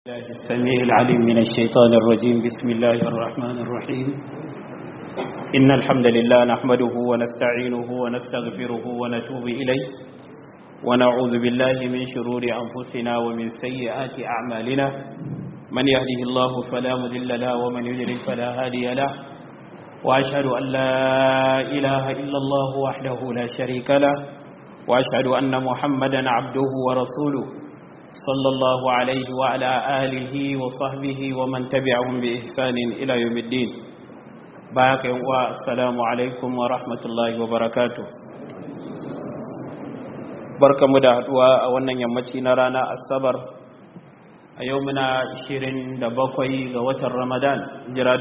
الله السميع العليم من الشيطان الرجيم بسم الله الرحمن الرحيم إن الحمد لله نحمده ونستعينه ونستغفره ونتوب إليه ونعوذ بالله من شرور أنفسنا ومن سيئات أعمالنا من يهده الله فلا مذل له ومن يضلل فلا هادي له وأشهد أن لا إله إلا الله وحده لا شريك له وأشهد أن محمدا عبده ورسوله صلى الله عليه وعلى آله وصحبه ومن تبعهم بإحسان إلى يوم الدين باك والسلام عليكم ورحمة الله وبركاته barka mu da haduwa a wannan yammaci na rana asabar a yau muna 27 ga watan ramadan jira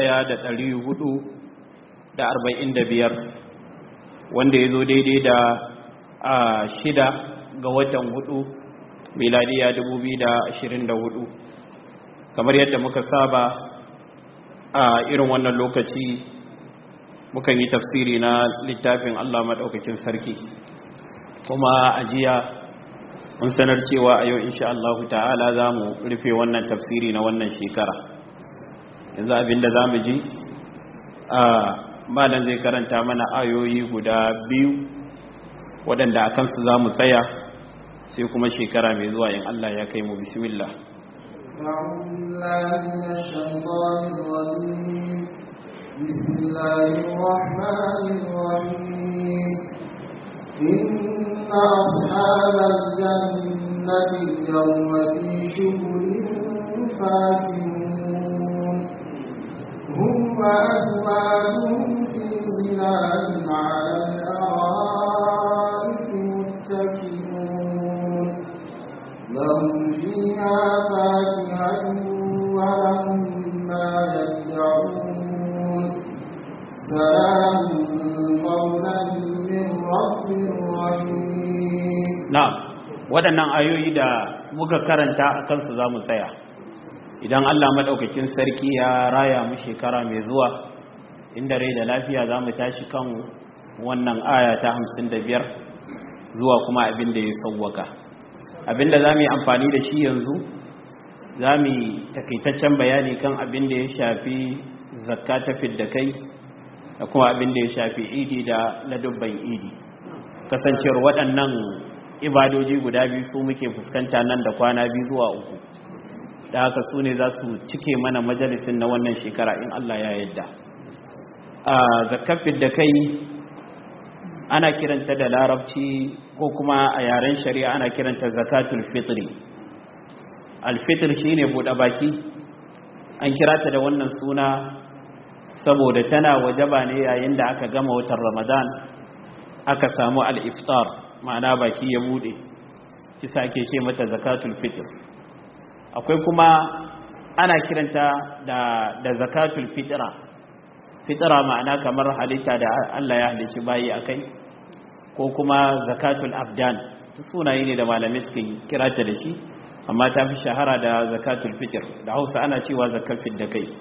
1445 wanda ya zo daidai da shida ga watan hudu miladiya 2024 kamar yadda muka saba a irin wannan lokaci mukan yi tafsiri na littafin Allah maɗaukakin sarki kuma ajiya mun sanar cewa a yau insha Allah ta'ala za mu rufe wannan tafsiri na wannan shekara yanzu abinda za mu ji a malam zai karanta mana ayoyi guda biyu waɗanda a kansu za mu tsaya sai kuma shekara mai zuwa in Allah ya kai mu bismillah بسم الله الرحمن الرحيم إن أصحاب الجنة اليوم في شغل فاكهون هم وأزواجهم في ظلال على الأرائك متكئون لهم فيها فاكهة ولهم ما يدعون سلام قولا من رب رحيم na'am waɗannan ayoyi da muka karanta a kansu za mu tsaya idan Allah maɗaukakin sarki ya raya mu shekara mai zuwa inda rai da lafiya za mu tashi kan wannan aya ta hamsin da biyar zuwa kuma abin da ya sauwaka abin da za mu yi amfani da shi yanzu za mu yi takaitaccen bayani kan abin da ya shafi zakka ta fidda kai da kuma abin da ya shafi idi da ladubban idi kasancewar waɗannan ibadoji guda biyu su muke fuskanta nan da kwana biyu zuwa uku da haka su ne za su cike mana majalisin na wannan shekara in Allah ya yadda a zakafin da kai ana kiranta da larabci ko kuma a yaren shari'a ana kiranta zakatul fitri alfitr shine buɗe baki an kira ta da wannan suna saboda tana wajaba ne yayin da aka gama watan ramadan aka samu al-iftar ma'ana baki ya bude kisa ake ce mata zakatul fitr akwai kuma ana kiranta da da zakatul fitra fitra ma'ana kamar halitta da Allah ya halicci bayi akai ko kuma zakatul abdan sunaye ne da malamai suke kira ta da shi amma ta fi shahara da zakatul fitr da Hausa ana cewa zakatul da kai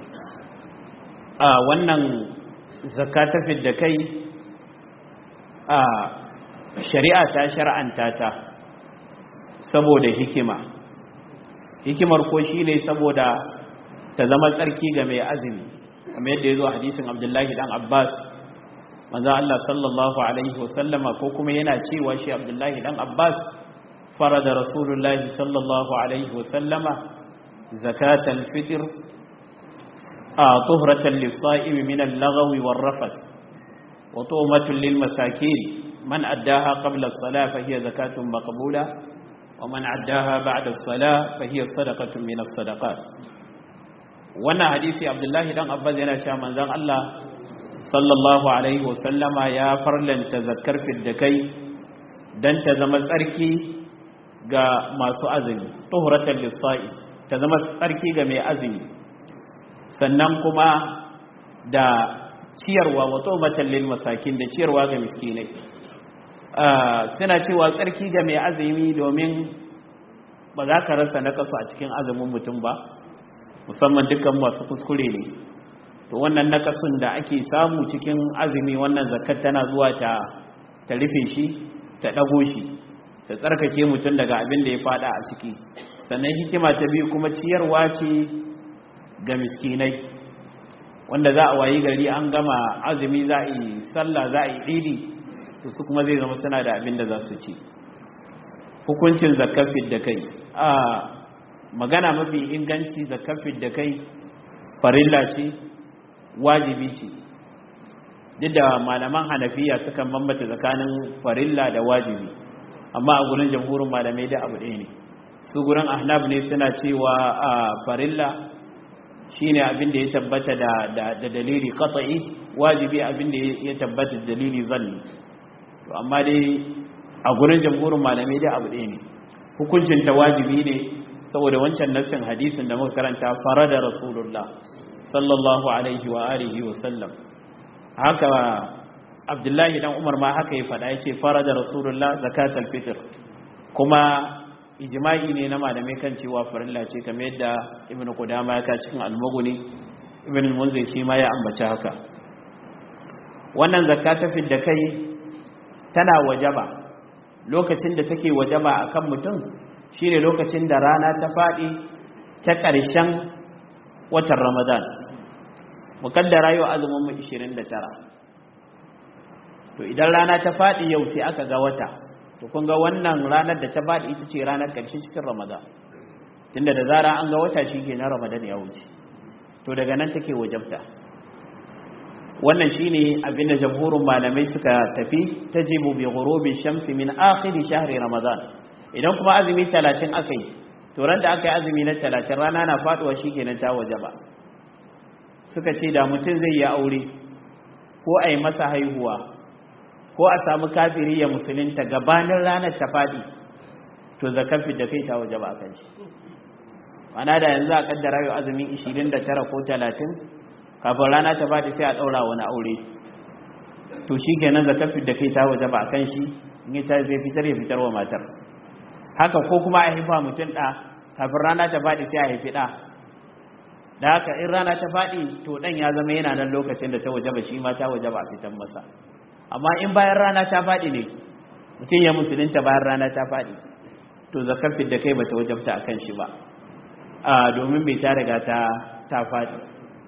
a wannan zakatul da kai a shari'a ta shar'anta ta saboda hikima hikimar ko shi ne saboda ta zama tsarki ga mai azumi kamar yadda ya zo hadisin abdullahi dan abbas manzo Allah sallallahu alaihi wasallama ko kuma yana cewa shi abdullahi dan abbas farada rasulullahi sallallahu alaihi wasallama zakatal fitr a tuhratan lis-sa'imi min al-lagwi war-rafas wa tu'matun lil-masakin من أداها قبل الصلاة فهي زكاة مقبولة ومن أداها بعد الصلاة فهي صدقة من الصدقات وانا حديث عبد الله دان أباز yana cewa manzon Allah sallallahu alaihi wasallama ya farlanta zakkar fiddakai dan ta zama tsarki ga masu azumi tuhuratan lissa'i ta zama tsarki ga mai azumi sannan kuma da ciyarwa wa tawbatan lil masakin da ciyarwa ga miskinai suna cewa tsarki ga mai azumi domin ba za ka rasa na kasu a cikin azumin mutum ba musamman dukkan masu kuskure ne to wannan nakasun da ake samu cikin azumi wannan zakat tana zuwa ta ta rufe shi ta dago shi ta tsarkake mutum daga abin da ya fada a ciki sannan hikima ta biyu kuma ciyarwa ce ga miskinai wanda za a wayi gari an gama azumi za a yi sallah za a yi idi to su kuma zai zama suna da abin da za su ci hukuncin zakafin da kai a magana mafi inganci zakafin da kai farilla ce wajibi ce duk da malaman hanafiya suka bambata tsakanin farilla da wajibi amma a gurin jamhurin malamai da abu ɗaya ne su gurin ahnaf ne suna cewa a farilla shine abin da ya tabbata da da dalili qat'i wajibi abin da ya tabbata da dalili zanni to amma dai a gurin jamhurin malamai da abu ɗaya ne hukuncin ta wajibi ne saboda wancan nassin hadisin da muka karanta farada rasulullah sallallahu alaihi wa alihi wa sallam haka abdullahi dan umar ma haka ya faɗa ya ce farada rasulullah zakatul fitr kuma ijma'i ne na malamai kan cewa farilla ce kamar yadda ibnu qudama ya ka cikin al-mughni ibnu munzir shi ma ya ambaci haka wannan zakka ta fidda kai tana wajaba lokacin da take wajaba akan mutum shine lokacin da rana ta fadi ta ƙarshen watan ramadan mukaddara yau azumin mu 29 to idan rana ta fadi yau sai aka ga wata to kun ga wannan ranar da ta bada ita ce ranar ƙarshe cikin ramadan tunda da zara an ga wata shi ke na ramadan ya wuce to daga nan take wajabta wannan shine abinda jamhurin malamai suka tafi tajibu bi ghurubi shamsi min akhir shahri ramadan idan kuma azumi 30 akai to ran da aka yi azumi na 30 rana na faduwa shikenan ta wajaba suka ce da mutum zai yi aure ko a yi masa haihuwa ko a samu kafiri ya musulunta gabanin ranar ta faɗi to zakar da kai ta waje ba kan shi mana da yanzu a kaddara yau azumin 29 ko 30 kafin rana ta faɗi sai a ɗaura wani aure to shi kenan zakar da kai ta waje ba kan shi in yi ta zai fitar ya fitar wa matar haka ko kuma a haifa mutum ɗa kafin rana ta faɗi sai a haifi ɗa da haka in rana ta faɗi to ɗan ya zama yana nan lokacin da ta waje ba shi ma ta waje ba a fitan masa amma in bayan rana ta faɗi ne mutum ya musulunta bayan rana ta faɗi to zakar da kai bata wajabta a kan shi ba a domin bai ta riga ta ta faɗi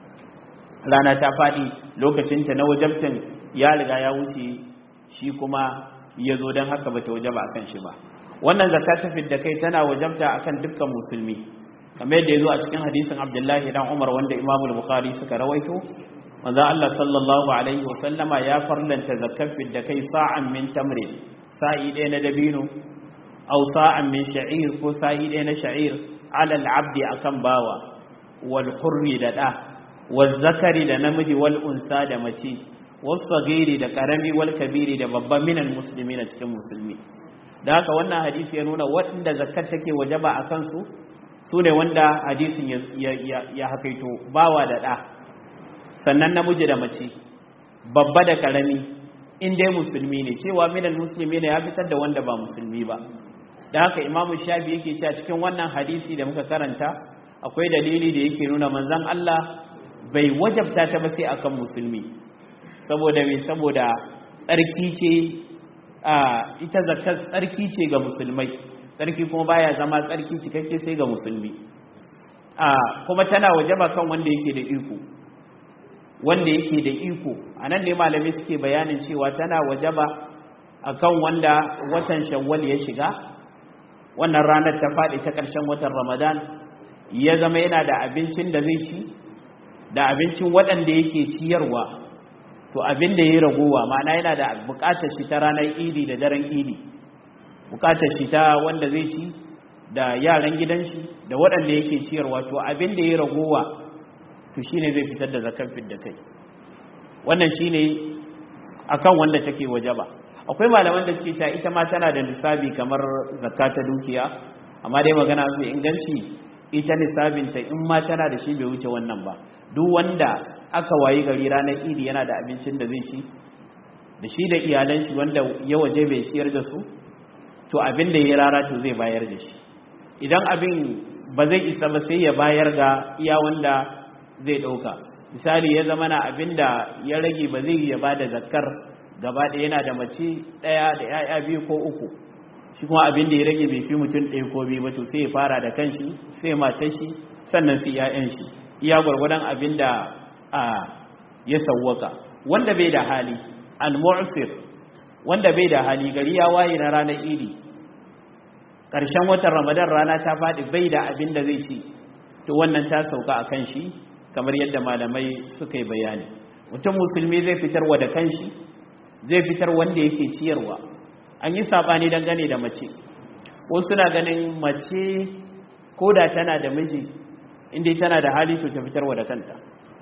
rana ta faɗi lokacinta na wajabcin ya riga ya wuce shi kuma ya zo don haka bata wajaba a kan shi ba wannan zakar ta da kai tana wajabta akan dukkan musulmi kamar yadda ya zo a cikin hadisin abdullahi dan umar wanda imamul bukhari suka rawaito manzo Allah sallallahu alaihi wasallama ya farlanta zakafin da kai sa'an min tamri sa'i ɗaya na dabino aw sa'an min sha'ir ko sa'i ɗaya na sha'ir ala al-abdi akan bawa wal hurri da da wal zakari da namiji wal unsa da mace was sagiri da karami wal kabiri da babban minal muslimina cikin musulmi da haka wannan hadisi ya nuna waɗanda zakat take wajaba akan su su ne wanda hadisin ya hakaito bawa da da sannan namiji da mace babba da karami in dai musulmi ne cewa minal musulmi ne ya fitar da wanda ba musulmi ba da haka imamu shafi yake cewa cikin wannan hadisi da muka karanta akwai dalili da yake nuna manzon Allah bai wajabta ta ba sai akan musulmi saboda me saboda tsarki ce a ita zakat tsarki ce ga musulmai tsarki kuma baya zama tsarki cikakke sai ga musulmi a kuma tana wajaba kan wanda yake da iko wanda yake da iko a nan ne malamai suke bayanin cewa tana wajaba akan wanda watan shawwal ya shiga wannan ranar ta faɗi ta ƙarshen watan ramadan ya zama yana da abincin da zai ci da abincin waɗanda yake ciyarwa to abin da ya ragowa ma'ana yana da buƙatar shi ta ranar idi da daren idi buƙatar shi ta wanda zai ci da yaran gidan shi da waɗanda yake ciyarwa to abin da ya ragowa to shi ne zai fitar da zakar da kai wannan shi ne a kan wanda take waje ba akwai malaman da suke cewa ita ma tana da lissabi kamar zakka ta dukiya amma dai magana mai inganci ita lissabinta in ma tana da shi bai wuce wannan ba duk wanda aka wayi gari ranar idi yana da abincin da zai ci da shi da iyalan shi wanda ya waje bai ciyar da su to abin da ya rara to zai bayar da shi idan abin ba zai isa ba sai ya bayar ga iya wanda zai ɗauka misali ya zama na abin da ya rage ba zai ya ba da zakkar gaba da yana da mace ɗaya da ‘ya'ya biyu ko uku shi kuma abin da ya rage bai fi mutum ɗaya ko biyu ba to sai ya fara da kanshi sai matar shi sannan sai 'ya'yan shi iya gwargwadon abin da a ya sawwaka wanda bai da hali al-mu'sir wanda bai da hali gari ya waye na ranar idi ƙarshen watan ramadan rana ta faɗi bai da abin da zai ci to wannan ta sauka a kan shi kamar yadda malamai suka yi bayani mutum musulmi zai fitar wa da kanshi zai fitar wanda yake ciyarwa an yi saɓani dangane da mace wasu suna ganin mace ko da tana da miji inda tana da hali to ta fitarwa da kanta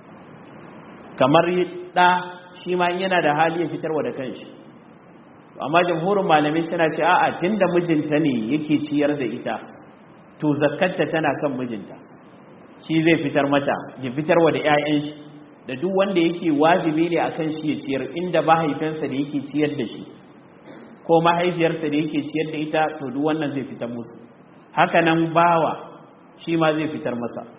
kamar ɗa shi ma yana da hali ya fitarwa da kanshi amma jamhurin malamai suna ce a'a tunda mijinta ne yake ciyar da ita to zakkarta tana kan mijinta shi zai fitar mata ya fitarwa da 'ya'yan shi da duk wanda yake wajibi ne akan shi ya ciyar inda mahaifinsa da yake ciyar da shi ko mahaifiyarsa da yake ciyar da ita to duk wannan zai fitar musu haka nan bawa shi ma zai fitar masa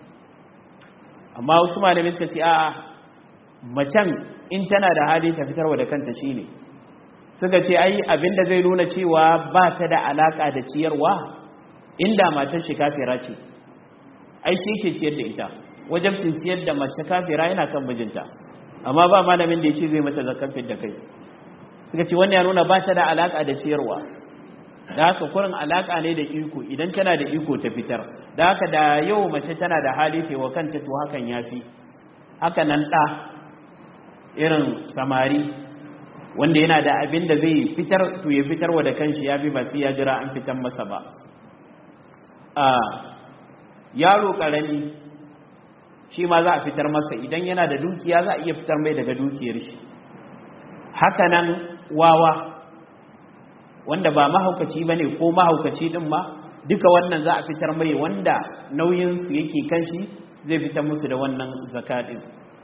amma wasu malamai suka ce a'a macen in tana da hali ta fitarwa da kanta shine suka ce ai abinda zai nuna cewa ba ta da alaka da ciyarwa inda matar shi kafira ce ai shi ke ciyar da ita wajabcin ciyar da mace kafira yana kan mijinta amma ba malamin da ya ce zai mata zakkan da kai suka ce wannan ya nuna ba ta da alaka da ciyarwa da haka kurin alaka ne da iko idan tana da iko ta fitar da haka da yau mace tana da hali wa kanta to hakan yafi haka nan ɗa irin samari wanda yana da abin da zai fitar to ya fitar wa da kanshi ya bi ba sai ya jira an fitar masa ba a yaro karami shi ma za a fitar masa idan yana da dukiya za a iya fitar mai daga dukiyar shi haka nan wawa wanda ba mahaukaci bane ko mahaukaci din ma duka wannan za a fitar mai wanda nauyinsu yake kanshi zai fitar musu da wannan zakatin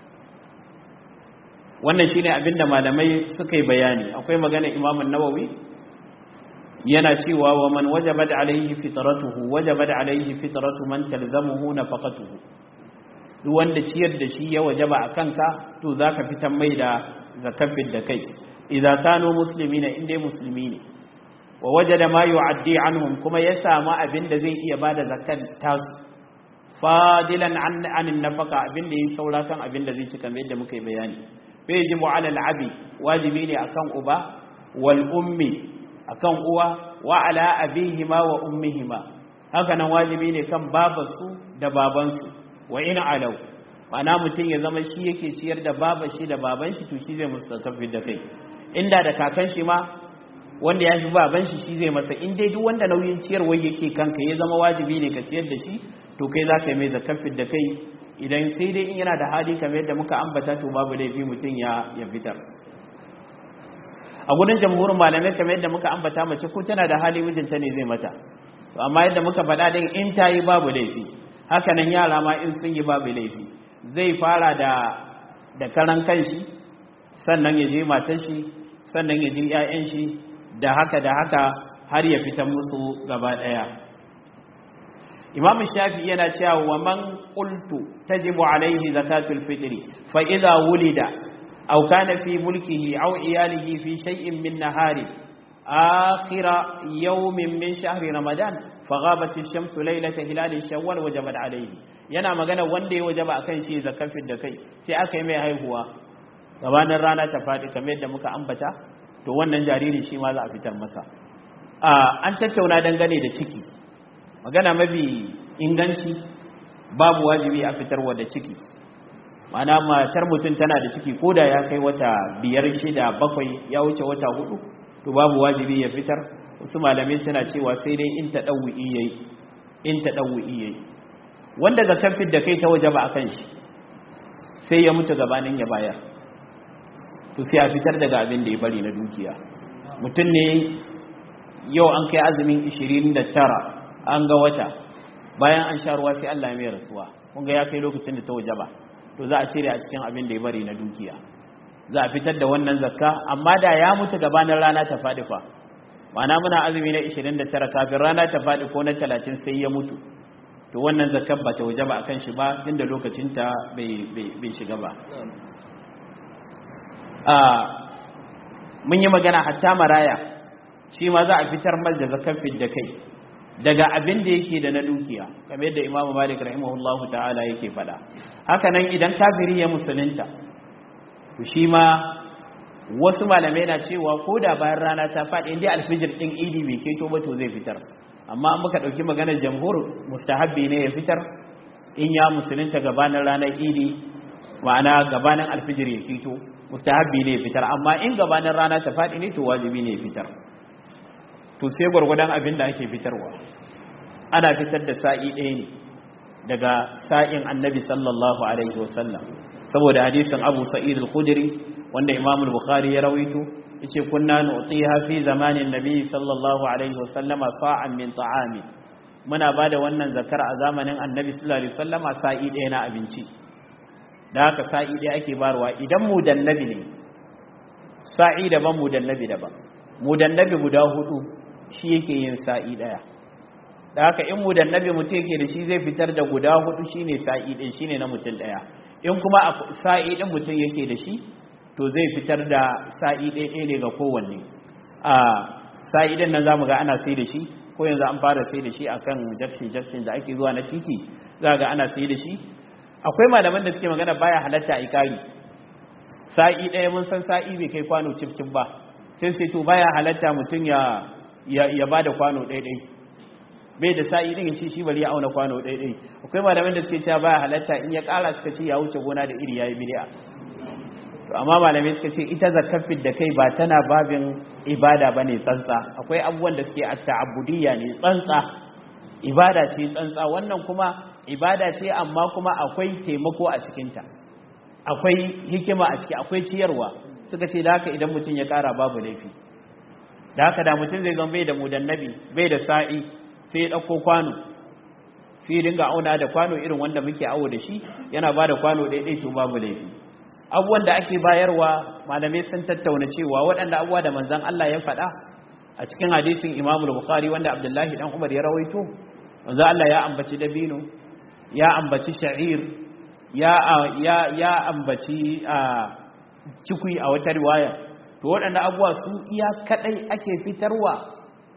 wannan shine abinda malamai suka yi bayani akwai magana Imam nawawi yana cewa wa man wajabat alaihi fitratuhu wajabat alaihi fitratu man talzamuhu nafaqatuhu duk wanda ciyar da shi ya wajaba a kanka to zaka fitar mai da zakafin da kai idza kanu muslimina inda musulmi ne wa wajada ma yu'addi anhum kuma ya samu abinda zai iya bada zakat tasu fadilan an anin nafaka abinda yi saura kan abinda zai ci kamar yadda muka yi bayani bai ji mu'ala al'abi wajibi ne akan uba wal ummi akan uwa wa ala abihima wa ummihima haka nan wajibi ne kan babarsu da babansu wa ina alau ma'ana mutum ya zama shi yake ciyar da babar shi da baban shi to shi zai musu tafi da kai inda da kakan shi ma wanda ya fi baban shi shi zai masa in dai duk wanda nauyin ciyarwar yake kanka ya zama wajibi ne ka ciyar da shi to kai za ka yi mai zakafin da kai idan sai dai in yana da hali kamar yadda muka ambata to babu laifi mutum ya ya fitar a gudun jamhurin malamai kamar yadda muka ambata mace ko tana da hali mijinta ne zai mata to amma yadda muka faɗa din in ta yi babu laifi haka nan yara ma in sun yi babu laifi zai fara da da karan kanshi sannan ya je matar shi sannan ya je 'ya'yan shi da haka da haka har ya fitar musu gaba ɗaya imam shafi yana cewa wa man qultu tajibu alaihi zakatul fitri fa idza wulida aw kana fi mulkihi aw iyalihi fi shay'in min nahari akhira yawmin min shahri ramadan faghabat ash-shamsu laylata hilal shawwal wajabat alaihi yana magana wanda ya wajaba akan shi zakafin da kai sai aka yi mai haihuwa gabanin rana ta faɗi kamar yadda muka ambata to wannan jariri shi ma za a fitar masa an tattauna dangane da ciki magana mafi inganci babu wajibi a fitarwa da ciki mana matar mutum tana da ciki ko da ya kai wata biyar shida bakwai ya wuce wata hudu to babu wajibi ya fitar wasu malamai suna cewa sai dai in ta ɗau'i yayi in ta ɗau'i yayi wanda zakan fit da kai ta waje ba a kan shi sai ya mutu gabanin ya bayar to sai a fitar daga abin da ya bari na dukiya mutum ne yau an kai azumin 29 an ga wata bayan an sha ruwa sai Allah ya mai rasuwa kun ga ya kai lokacin da ta waje ba to za a cire a cikin abin da ya bari na dukiya za a fitar da wannan zakka amma da ya mutu gabanin rana ta faɗi fa ma'ana muna azumi na 29 kafin rana ta faɗi ko na 30 sai ya mutu to wannan zakkar ba ta waje ba akan shi ba tunda lokacin ta bai shiga ba mun yi magana hatta maraya shi ma za a fitar mal da zakar da kai daga abin da yake da na dukiya kamar yadda imamu malik rahimahullahu ta'ala yake faɗa haka nan idan kafiri ya musulunta to shi ma wasu malamai na cewa ko da bayan rana ta faɗi inda alfijir ɗin idi bai keto ba to zai fitar amma an muka ɗauki maganar jamhur mustahabbi ne ya fitar in ya musulunta gabanin ranar idi ma'ana gabanin alfijir ya fito mustahabbi ne ya fitar amma in gabanin rana ta faɗi ne to wajibi ne ya fitar to sai gwargwadon abin da ake fitarwa ana fitar da sa'i ɗaya ne daga sa'in annabi sallallahu alaihi wasallam saboda hadisin abu sa'id al-khudri wanda imam al-bukhari ya rawaito yace kunna nu'tiha fi zamanin nabi sallallahu alaihi wasallam sa'an min ta'ami muna bada wannan zakar a zamanin annabi sallallahu alaihi wasallam sa'i ɗaya na abinci da haka sa'i ɗaya ake barwa idan mudannabi ne sa'i daban mudannabi daban mudannabi guda hudu shi yake yin sa'i daya da haka in mudannabi mutum yake da shi zai fitar da guda hudu shine sa'i din shine na mutum daya in kuma sa'i din mutum yake da shi to zai fitar da sa'i ɗaya ne ga kowanne a sa'i din nan zamu ga ana sai da shi ko yanzu an fara sai da shi akan jakshin jakshin da ake zuwa na titi za ga ana sai da shi akwai malaman da suke magana baya halatta a ikari sa'i ɗaya mun san sa'i bai kai kwano cif cif ba sai sai to baya halatta mutum ya ya ba da kwano ɗaiɗai bai da sa'i ɗin ce shi bari ya auna kwano ɗaiɗai akwai malamin da suke cewa baya halatta in ya ƙara suka ce ya wuce gona da iri ya yi bidiya to amma malamai suka ce ita zakafin da kai ba tana babin ibada ba ne tsantsa akwai abubuwan da suke a ta'abudiyya ne tsantsa ibada ce tsantsa wannan kuma ibada ce amma kuma akwai taimako a cikinta akwai hikima a ciki akwai ciyarwa suka ce da haka idan mutum ya ƙara babu laifi da haka da mutum zai zama bai da mudannabi bai da sa'i sai ya ɗauko kwano sai dinga auna da kwano irin wanda muke awo da shi yana ba da kwano ɗaiɗai to babu laifi abubuwan da ake bayarwa malamai sun tattauna cewa waɗanda abubuwa da manzan Allah ya faɗa a cikin hadisin Imam Bukhari wanda Abdullahi dan Umar ya rawaito manzan Allah ya ambaci dabino ya ambaci sha'ir ya ya ya ambaci cikui a wata riwaya to waɗanda abubuwa su iya kaɗai ake fitarwa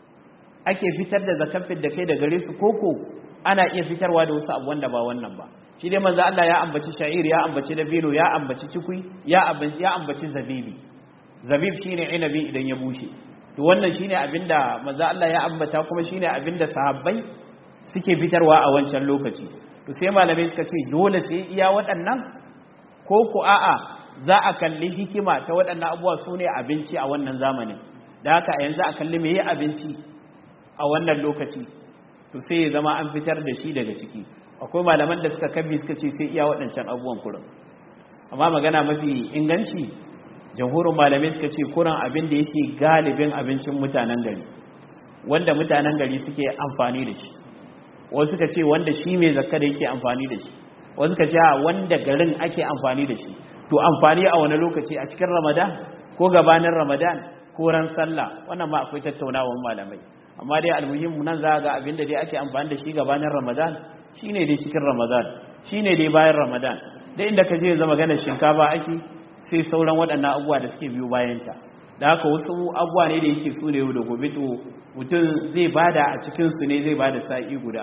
ake fitar da zakafin da kai da gare su koko ana iya fitarwa da wasu abubuwan da ba wannan ba shi dai manzo Allah ya ambaci sha'ir ya ambaci dabino ya ambaci cikui ya ambaci ya ambaci zabibi zabib shine inabi idan ya bushe to wannan shine abinda manzo Allah ya ambata kuma shine abinda sahabbai suke fitarwa a wancan lokaci to sai malamai suka ce dole sai iya waɗannan ko ku a'a za a kalli hikima ta waɗannan abubuwa su ne abinci a wannan zamanin da haka a yanzu a kalli me yi abinci a wannan lokaci to sai ya zama an fitar da shi daga ciki akwai malaman da suka kabbi suka ce sai iya waɗancan abubuwan kurin amma magana mafi inganci jamhurin malamai suka ce kurin abin da yake galibin abincin mutanen gari wanda mutanen gari suke amfani da shi wasu suka ce wanda shi mai zakka da yake amfani da shi wasu suka ce wanda garin ake amfani da shi to amfani a wani lokaci a cikin ramadan ko gabanin ramadan ko ran sallah wannan ma akwai tattaunawan malamai amma dai almuhimmu nan za ga abinda dai ake amfani da shi gabanin ramadan shine dai cikin ramadan shine dai bayan ramadan da inda ka je zama gana shinkafa ake sai sauran waɗannan abubuwa da suke biyo bayanta da haka wasu abubuwa ne da yake su ne da gobe to mutum zai bada a cikin su ne zai bada sa'i guda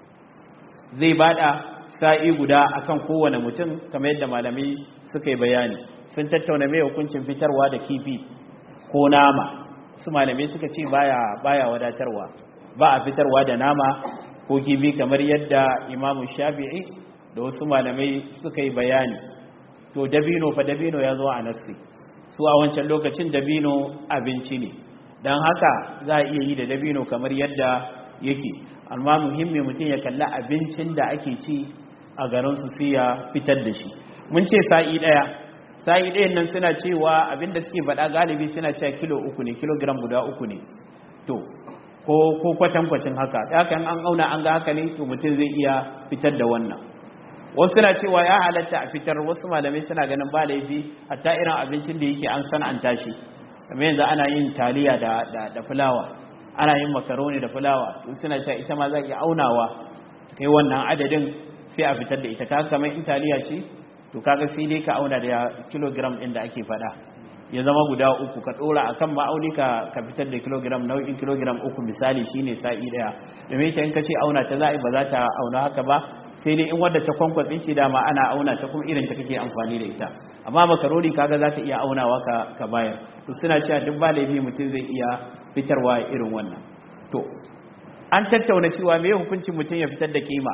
zai bada sa'i guda akan kowane mutum kamar yadda malamai suka yi bayani sun tattauna mai hukuncin fitarwa da kifi ko nama su malamai suka ce baya baya wadatarwa ba a fitarwa da nama ko kifi kamar yadda imamu shafi'i da wasu malamai suka yi bayani to dabino fa dabino ya zo a nassi su a wancan lokacin dabino abinci ne don haka za a iya yi da dabino kamar yadda yake amma muhimmi mutum ya kalli abincin da ake ci a garinsu sai ya fitar da shi mun ce sa'i ɗaya sa'i ɗayan nan suna cewa abinda suke faɗa galibi suna cewa kilo uku ne kilogram guda uku ne to ko ko kwatankwacin haka da haka an auna an ga haka ne to mutum zai iya fitar da wannan wasu suna cewa ya halatta a fitar wasu malamai suna ganin ba laifi hatta irin abincin da yake an sana'anta shi kamar yanzu ana yin taliya da da fulawa ana yin makaroni da fulawa to suna cewa ita ma za iya aunawa kai wannan adadin sai a fitar da ita kaga kamar in taliya ce to kaga sai dai ka auna da kilogram ɗin da ake faɗa ya zama guda uku ka dora akan ma'auni ka ka fitar da kilogram nau'in kilogram uku misali shine sa'i daya domin ita in ka ce auna ta za'i ba za ta auna haka ba sai dai in wadda ta kwankwatsi ce dama ana auna ta kuma irin ta kake amfani da ita amma makaroni kaga za ta iya aunawa ka ka bayar to suna cewa duk ba laifi mutum zai iya fitarwa irin wannan to an tattauna cewa me hukuncin mutum ya fitar da kima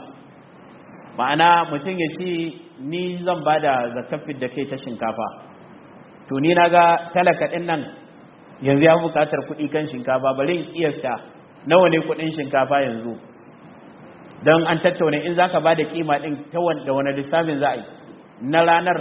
ma'ana mutum ya ce ni zan ba da zakafin da kai ta shinkafa to ni na ga talaka ɗin nan yanzu ya buƙatar kuɗi kan shinkafa bari in kiyasta nawa ne kuɗin shinkafa yanzu don an tattauna in za ka ba da kima ɗin da wani lissafin za a yi na ranar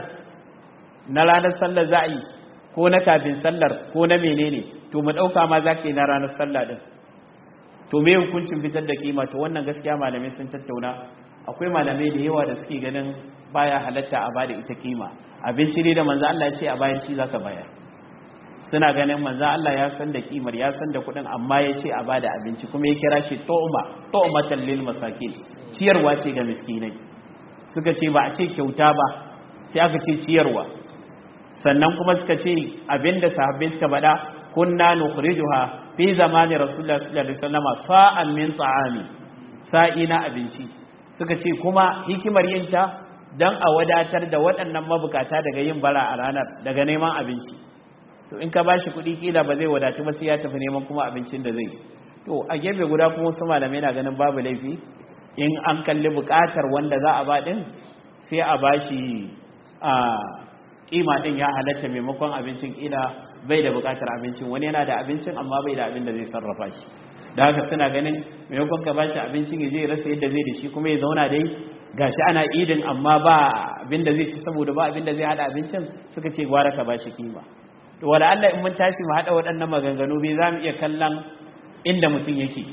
na ranar sallar za a yi ko na kafin sallar ko na menene to mu ɗauka ma za ka yi na ranar sallar ɗin to me hukuncin fitar da kima to wannan gaskiya malamai sun tattauna akwai malamai da yawa da suke ganin baya halatta a bada ita kima abinci ne da manzo Allah ya ce a bayan shi zaka bayar suna ganin manzo Allah ya san da kimar ya san da kuɗin amma ya ce a bada abinci kuma ya kira shi tu'ma tu'matan lil masakin ciyarwa ce ga miskinai suka ce ba a ce kyauta ba sai aka ce ciyarwa sannan kuma suka ce abinda sahabbai suka bada kunna nukhrijuha fi zamani rasulullah sallallahu alaihi wasallam sa'an min ta'ami sa'i na abinci suka ce kuma hikimar yin ta dan a wadatar da waɗannan mabukata daga yin bara a ranar daga neman abinci to in ka bashi kuɗi kila ba zai wadatu ba sai ya tafi neman kuma abincin da zai to a gefe guda kuma wasu malamai na ganin babu laifi in an kalli buƙatar wanda za a ba din sai a bashi a kima din ya halatta maimakon abincin kila bai da bukatar abincin wani yana da abincin amma bai da abin da zai sarrafa shi da haka suna ganin maimakon ka bashi abincin ya je rasa yadda zai da shi kuma ya zauna dai gashi ana idin amma ba abin da zai ci saboda ba abin da zai hada abincin suka ce gwara ka bashi kima to wala Allah in mun tashi mu hada waɗannan maganganu bai za mu iya kallon inda mutum yake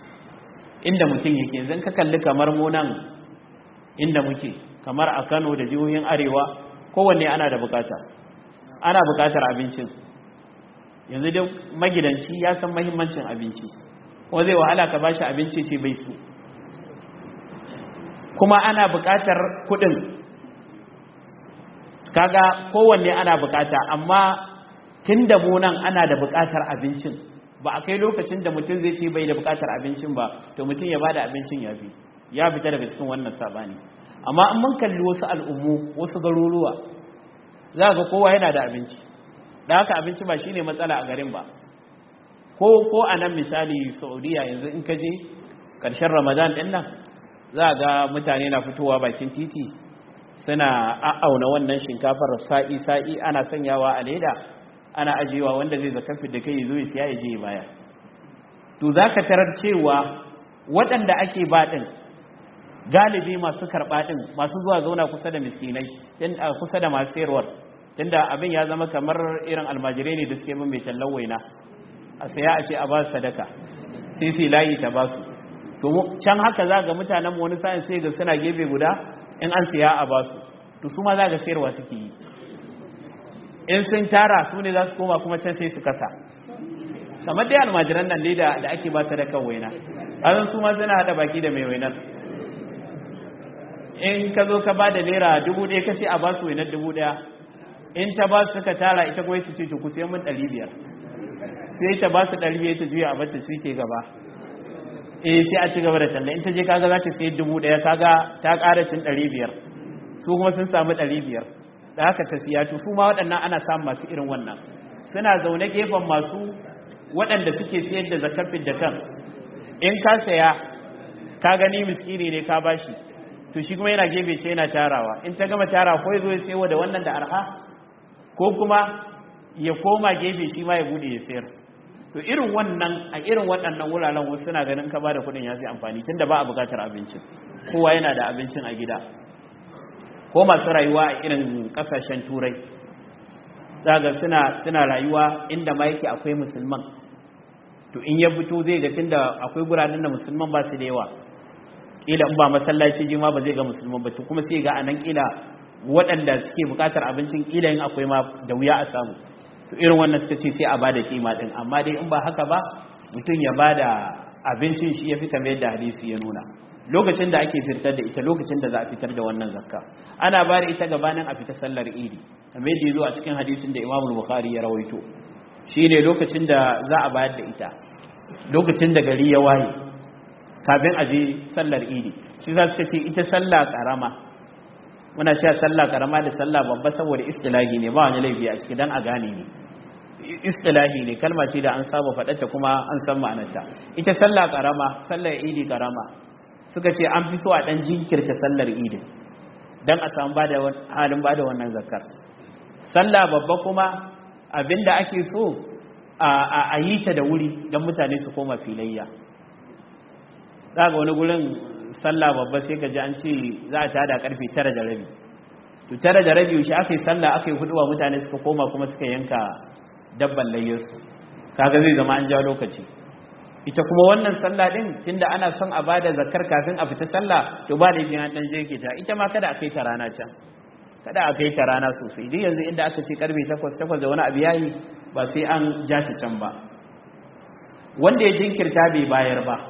inda mutum yake yanzu ka kalli kamar mu nan inda muke kamar a Kano da jihohin Arewa kowanne ana da bukata ana bukatar abincin yanzu dai magidanci ya san mahimmancin abinci kuma zai wahala ka bashi abinci ce bai su kuma ana bukatar kudin kaga kowanne ana bukata amma tun da nan ana da bukatar abincin ba a kai lokacin da mutum zai ce bai da bukatar abincin ba to mutum ya bada abincin ya fi ya fita daga cikin wannan sabani amma in mun kalli wasu al'ummu wasu garuruwa za ga kowa yana da abinci da haka abinci ba shine matsala a garin ba ko ko a nan misali saudiya yanzu in ka je ƙarshen ramadan ɗin nan za ga mutane na fitowa bakin titi suna a'auna wannan shinkafar sa'i sa'i ana sanyawa a leda ana ajiyewa wanda zai zakafi da kai zo ya siya ya je baya to za ka tarar cewa waɗanda ake ba ɗin galibi masu karɓa ɗin masu zuwa zauna kusa da miskinai kusa da masu sayarwar tunda abin ya zama kamar irin almajirai ne da suke bin mai tallan waina a saya a ce a ba su sadaka sai sai layi ta ba su to can haka za ga mutanen wani sa'in sai ga suna gefe guda in an siya a ba su to su ma za ga sayarwa suke yi in sun tara su ne za su koma kuma can sai su kasa kamar dai almajiran nan ne da ake ba sadakan waina azan su ma suna hada baki da mai wainar in ka zo ka ba da naira dubu ɗaya ka ce a ba su wainar dubu ɗaya in ta ba su suka tara ita kuma ita ce ku sai mun ɗari biyar sai ta ba su ɗari biyar ta juya a bata su ke gaba eh sai a ci gaba da talla in ta je kaga za ta sai dubu ɗaya kaga ta ƙara cin ɗari biyar su kuma sun samu ɗari biyar da haka ta siya to su ma waɗannan ana samun masu irin wannan suna zaune gefen masu waɗanda suke siyar da zakafin da kan in ka saya ka gani miskini ne ka bashi to shi kuma yana gefe ce yana tarawa in ta gama tara ko ya zo ya sayo da wannan da arha ko kuma ya koma gefe shi ma ya bude ya sayar to irin wannan a irin waɗannan wuraren wasu suna ganin ka bada kuɗin ya fi amfani tunda ba a buƙatar abincin kowa yana da abincin a gida ko masu rayuwa a irin ƙasashen turai zaga suna suna rayuwa inda ma yake akwai musulman to in ya fito zai ga tunda akwai guranin da musulman ba su da yawa kila in ba masallaci jima ba zai ga musulman ba to kuma sai ga anan kila waɗanda suke buƙatar abincin kila in akwai ma da wuya a samu to irin wannan suka ce sai a bada kima din amma dai in ba haka ba mutum ya bada abincin shi ya fi kamar yadda hadisi ya nuna lokacin da ake fitar da ita lokacin da za a fitar da wannan zakka ana bada ita gabanin a fita sallar idi kamar yadda yazo a cikin hadisin da Imam Bukhari ya rawaito shine lokacin da za a bayar da ita lokacin da gari ya waye kafin a je sallar idi shi za su ce ita sallah karama muna cewa sallah karama da sallah babba saboda istilahi ne ba wani laifi a ciki dan a gane ne istilahi ne kalma ce da an saba faɗarta kuma an san ma'anarta ita sallah karama sallar idi karama suka ce an fi so a dan jinkirta sallar idi dan a samu bada halin bada wannan zakar sallah babba kuma abinda ake so a yi ta da wuri don mutane su koma filayya za ga wani gurin sallah babba sai ka ji an ce za a tada karfe tara da rabi to tara da rabi shi aka yi sallah aka yi huduwa mutane suka koma kuma suka yanka dabban layyarsu kaga zai zama an ja lokaci ita kuma wannan sallah din tunda ana son a bada zakar kafin a fita sallah to ba da biyan dan je ta ita ma kada a kai ta rana can kada a kai ta rana sosai duk yanzu inda aka ce karfe 8 8 da wani abu yayi ba sai an ja ta can ba wanda ya jinkirta bai bayar ba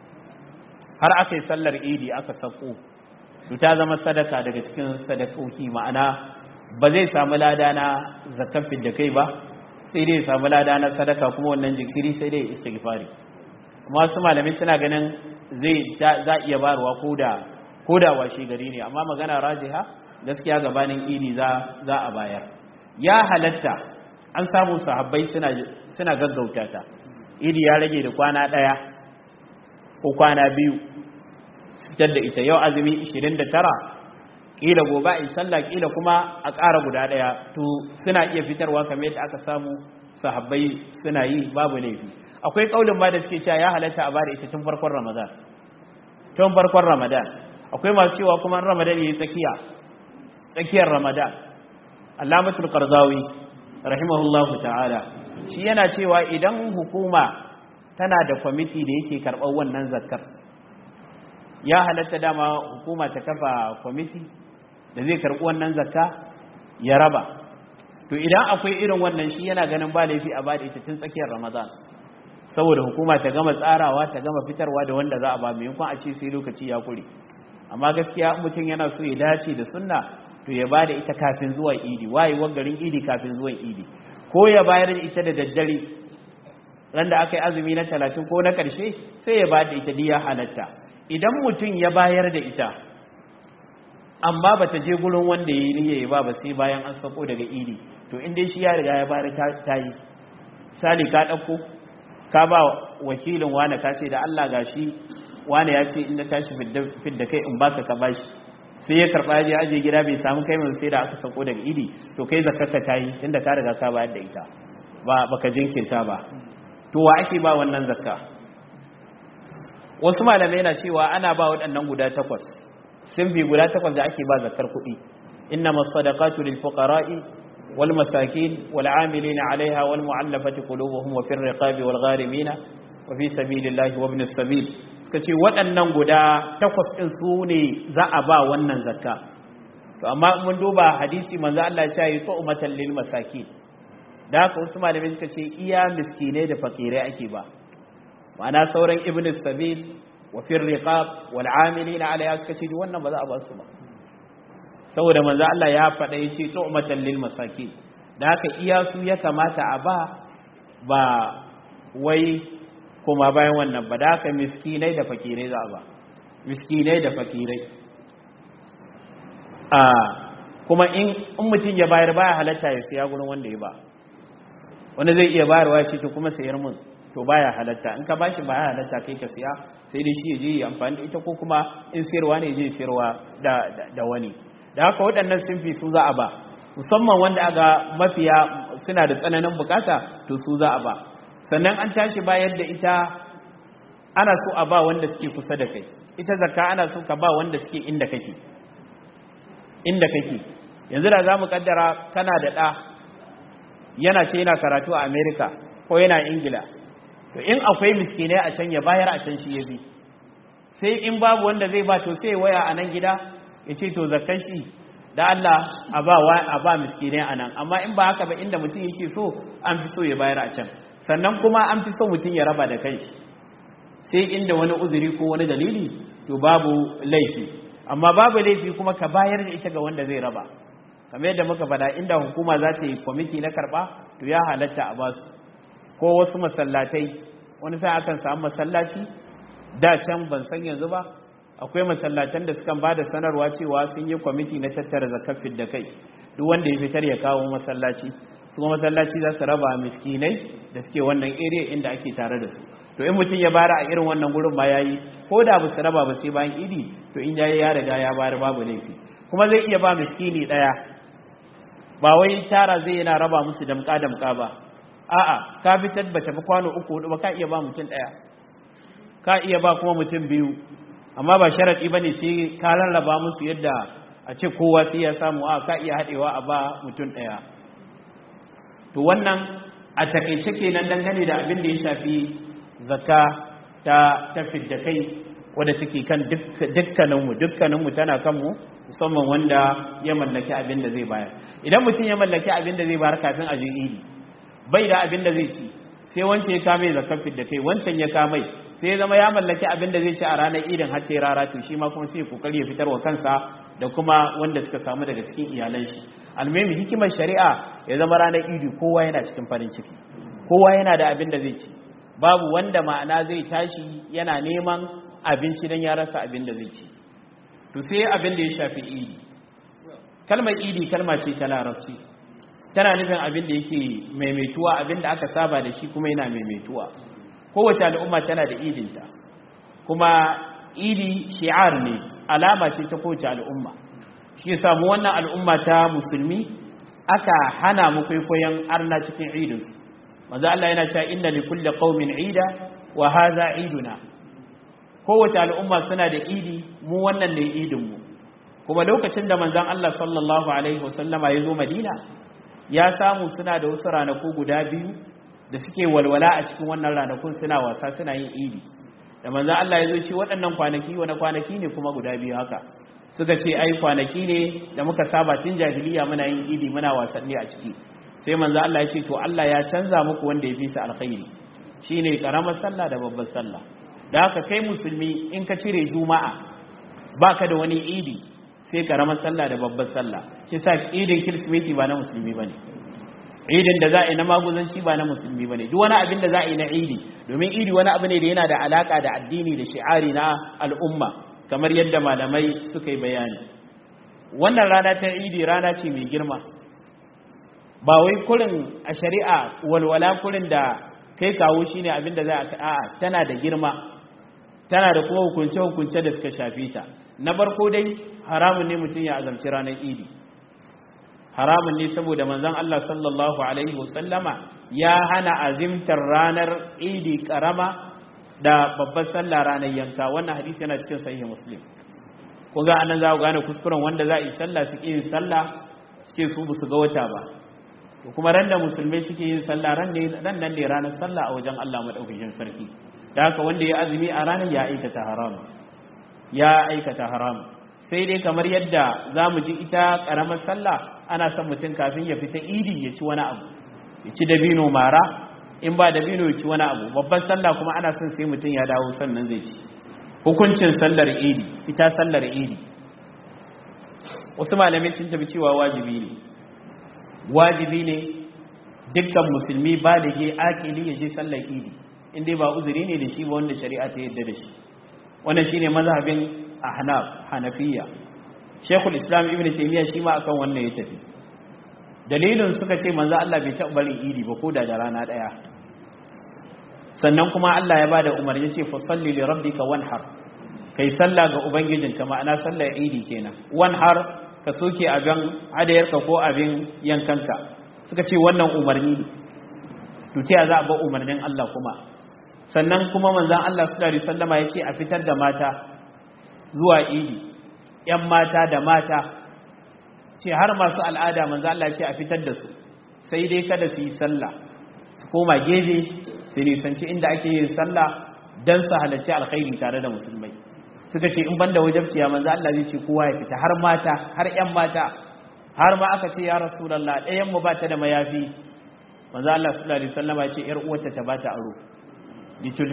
har aka yi sallar idi aka sako to ta zama sadaka daga cikin sadakoki ma'ana ba zai samu lada na zakafin da kai ba sai dai samu lada na sadaka kuma wannan jinkiri sai dai istighfari amma wasu malamai suna ganin zai za iya barwa koda koda washe gari ne amma magana rajiha gaskiya gabanin idi za za a bayar ya halatta an samu sahabbai suna suna gaggauta ta idi ya rage da kwana daya ko kwana biyu fitar da ita yau azumi 29 kila gobe in sallah kila kuma a ƙara guda ɗaya to suna iya fitarwa kamar yadda aka samu sahabbai suna yi babu laifi akwai kaulin ma da suke cewa ya halatta a bada ita tun farkon ramadan tun farkon ramadan akwai masu cewa kuma ramadan yayi tsakiya tsakiyar ramadan allamatul qardawi rahimahullahu ta'ala shi yana cewa idan hukuma tana da kwamiti da yake karɓar wannan zakkar ya halatta dama hukuma ta kafa kwamiti da zai karɓi wannan zakka ya raba to idan akwai irin wannan shi yana ganin ba laifi a bada ita tun tsakiyar ramadan saboda hukuma ta gama tsarawa ta gama fitarwa da wanda za a ba maimakon a ce sai lokaci ya kure amma gaskiya mutum yana so ya dace da sunna to ya bada ita kafin zuwa idi wayewar garin idi kafin zuwan idi ko ya bayar da ita da daddare ran da aka yi azumi na talatin ko na ƙarshe sai ya bada ita diya halatta idan mutum ya bayar da ita amma ba ta je gurin wanda ya yi niyya ba ba sai bayan an sako daga idi to inda shi ya riga ya bari ta yi sali ka ɗauko ka ba wakilin wane ka ce da Allah ga shi wane ya ce inda tashi fidda kai in baka ka bashi sai ya karɓa ya aje gida bai samu kai mai sai da aka sako daga idi to kai zakarka ta yi tunda ka riga ka bayar da ita ba baka jinkirta ba to wa ake ba wannan zakka wasu malamai na cewa ana ba waɗannan guda takwas sun bi guda takwas da ake ba zakar kuɗi inna masadaqatu lil fuqara'i wal masakin wal 'amilina 'alayha wal mu'allafati qulubuhum wa fir riqabi wal gharimina wa fi sabilillahi wa ibn sabil suka ce waɗannan guda takwas din su ne za a ba wannan zakka to amma mun duba hadisi manzo Allah ya ce tu'matan lil masakin da haka wasu malamai suka ce iya miskinai da fakirai ake ba ma'ana sauran ibn sabil wa fir riqab wal amilina alayha suka ce wannan ba za a ba su ba saboda manzo Allah ya faɗa yace tu'matan lil masakin da haka iya su ya kamata a ba ba wai kuma bayan wannan ba da haka miskinai da fakirai za a ba miskinai da fakirai a kuma in mutum ya bayar baya halatta ya siya gurin wanda ya ba wanda zai iya bayarwa ce to kuma sayar mun to baya halatta in ka bashi baya halatta kai ka siya sai dai shi ya je amfani da ita ko kuma in sayarwa ne je sayarwa da da wani da haka waɗannan sunfi su za a ba musamman wanda aga mafiya suna da tsananin bukata to su za a ba sannan an tashi bayar da ita ana so a ba wanda suke kusa da kai ita zakka ana so ka ba wanda suke inda kake inda kake yanzu da za mu kaddara kana da ɗa yana ce yana karatu a america ko yana ingila to in akwai miskinai a can ya bayar a can shi ya bi sai in babu wanda zai ba to sai waya a nan gida ya ce to zakkan shi da Allah a ba a ba miskinai a nan amma in ba haka ba inda mutum yake so an fi so ya bayar a can sannan kuma an fi so mutum ya raba da kai sai inda wani uzuri ko wani dalili to babu laifi amma babu laifi kuma ka bayar da ita ga wanda zai raba kamar yadda muka faɗa inda hukuma za ta yi kwamiti na karɓa to ya halatta a basu ko wasu masallatai wani sai akan samu masallaci da can ban san yanzu ba akwai masallatan da sukan ba da sanarwa cewa sun yi kwamiti na tattara zakafin da kai duk wanda ya fitar ya kawo masallaci su masallaci za su raba miskinai da suke wannan area inda ake tare da su to in mutum ya bara a irin wannan gurin ma yayi ko da ba su raba ba sai bayan idi to in yayi ya riga ya bara babu laifi kuma zai iya ba miskini daya ba wai tara zai yana raba musu damka damka ba a'a ka fitar ba tafi kwano uku hudu ba ka iya ba mutum daya ka iya ba kuma mutum biyu amma ba sharadi bane sai ka rarraba musu yadda a ce kowa sai ya samu a ka iya hadewa a ba mutum daya to wannan a takaice kenan dangane da abin da ya shafi zakka ta tafi da kai wadda take kan dukkaninmu dukkaninmu tana kanmu musamman wanda ya mallaki abin da zai bayar idan mutum ya mallaki abin da zai bayar kafin a je idi bai da abin da zai ci sai wancan ya kame zakkar da kai wancan ya kame sai ya zama ya mallaki abin da zai ci a ranar idin har sai rara to shi ma kuma sai kokari ya fitar wa kansa da kuma wanda suka samu daga cikin iyalan shi almemi hikimar shari'a ya zama ranar idi kowa yana cikin farin ciki kowa yana da abin da zai ci babu wanda ma'ana zai tashi yana neman abinci don ya rasa abin da zai ci to sai abin da ya shafi idi kalmar idi kalma ce ta larabci tana nufin abin da yake maimaituwa abin da aka saba da shi kuma yana maimaituwa kowace al'umma tana da idinta kuma idi shi'ar ne alama ce ta kowace al'umma shi samu wannan al'umma ta musulmi aka hana mu kwaikwayon arna cikin idinsu manzo Allah yana cewa inna li kulli qaumin ida wa hadha iduna kowace al'umma suna da idi mu wannan ne idin mu kuma lokacin da manzon Allah sallallahu alaihi wasallama ya zo Madina ya samu suna da wasu ranaku guda biyu da suke walwala a cikin wannan ranakun suna wasa suna yin idi da manzon Allah ya zo ce waɗannan kwanaki wani kwanaki ne kuma guda biyu haka suka ce ai kwanaki ne da muka saba tun jahiliya muna yin idi muna wasanni a ciki sai manzo Allah ya ce to Allah ya canza muku wanda ya fi su alkhairi shine karamar sallah da babbar sallah da haka kai musulmi in ka cire juma'a baka da wani idi sai karamar sallah da babbar sallah shi sa idin kirsimeti ba na musulmi bane idin da za a yi na maguzanci ba na musulmi bane duk wani abin da za a yi na idi domin idi wani abu ne da yana da alaka da addini da shi'ari na al'umma kamar yadda malamai suka yi bayani wannan rana ta idi rana ce mai girma ba wai kurin a shari'a walwala kurin da kai kawo shi ne abinda za a a tana da girma tana da kuma hukunce-hukunce da suka shafi ta na barko dai haramun ne mutum ya azamci ranar idi haramun ne saboda manzon Allah sallallahu alaihi wasallama ya hana azimtar ranar idi karama da babbar sallah ranar yanka wannan hadisi yana cikin sahih muslim kun ga anan za ku gane kuskuren wanda za a yi sallah suke yin sallah suke su ba su ga wata ba to kuma ran da musulmai suke yin sallah ran ne ran nan ne ranar sallah a wajen Allah madaukakin sarki da haka wanda ya azumi a ranar ya aikata haram ya aikata haram sai dai kamar yadda za mu ji ita karamar sallah ana son mutum kafin ya fita idi ya ci wani abu ya ci dabino mara in ba dabino ya ci wani abu babban sallah kuma ana son sai mutum ya dawo sannan zai ci hukuncin sallar idi ita sallar idi wasu malamai sun tafi cewa wajibi ne wajibi ne dukkan musulmi balige akili ya je sallar idi inda ba uzuri ne da shi ba wanda shari'a ta yadda da shi wannan shine mazhabin ahnaf hanafiya shekul islam ibn taymiya shi ma akan wannan ya tafi dalilin suka ce manzo Allah bai taɓa barin idi ba ko da da rana daya sannan kuma Allah ya bada umarni ce fa salli li rabbika wanhar kai sallah ga ubangijinka ma'ana sallar idi kenan wanhar ka soke abin hadayarka ko abin yankanka suka ce wannan umarni ne to ta za a ba umarnin Allah kuma sannan kuma manzon Allah sallallahu alaihi wasallama ya ce a fitar da mata zuwa idi ‘yan mata da mata ce har masu al'ada manzo Allah ce a fitar da su sai dai kada su yi sallah su koma gefe su nisanci inda ake yin sallah don su halarci alkhairi tare da musulmai suka ce in banda wajabciya manzo Allah zai ce kowa ya fita har mata har ‘yan mata har ma aka ce ya rasulallah ɗayan mu ba ta da mayafi manzo Allah sallallahu alaihi wasallam ya ce ‘yar uwarta ta bata aro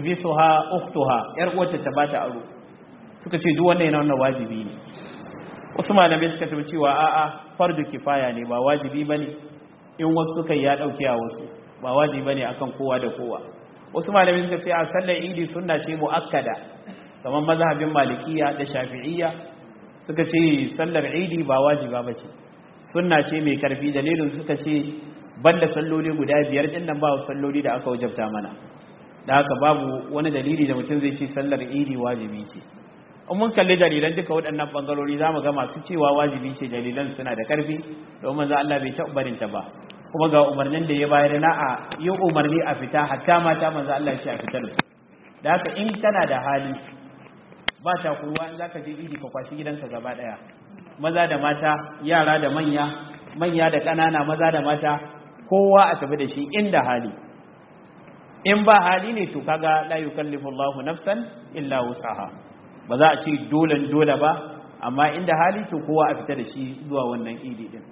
litulbisuha ukhtuha ‘yar uwarta ta bata aro suka ce duk wannan yana wannan wajibi ne wasu malamai suka tafi cewa a'a fardu kifaya ne ba wajibi bane in wasu suka ya dauke a wasu ba wajibi bane akan kowa da kowa wasu malamai suka ce a sallar idi sunna ce muakkada kamar mazhabin malikiya da shafi'iyya suka ce sallar idi ba wajiba bace sunna ce mai karfi dalilin suka ce banda salloli guda biyar din nan ba salloli da aka wajabta mana da haka babu wani dalili da mutum zai ce sallar idi wajibi ce in mun kalli dalilan duka waɗannan bangarori za mu ga masu cewa wajibi ce dalilan suna da karfi domin za Allah bai taɓa barin ta ba kuma ga umarnin da ya bayar na a yi umarni a fita hatta mata manzo Allah ya ce a fitar su da haka in kana da hali ba ta kuruwa in zaka je idi ka kwashi gidanka gaba daya maza da mata yara da manya manya da ƙanana maza da mata kowa a tafi da shi inda hali in ba hali ne to kaga la yukallifu Allahu nafsan illa wusaha ba za a ce dole dole ba amma inda hali to kowa a fita da shi zuwa wannan idi din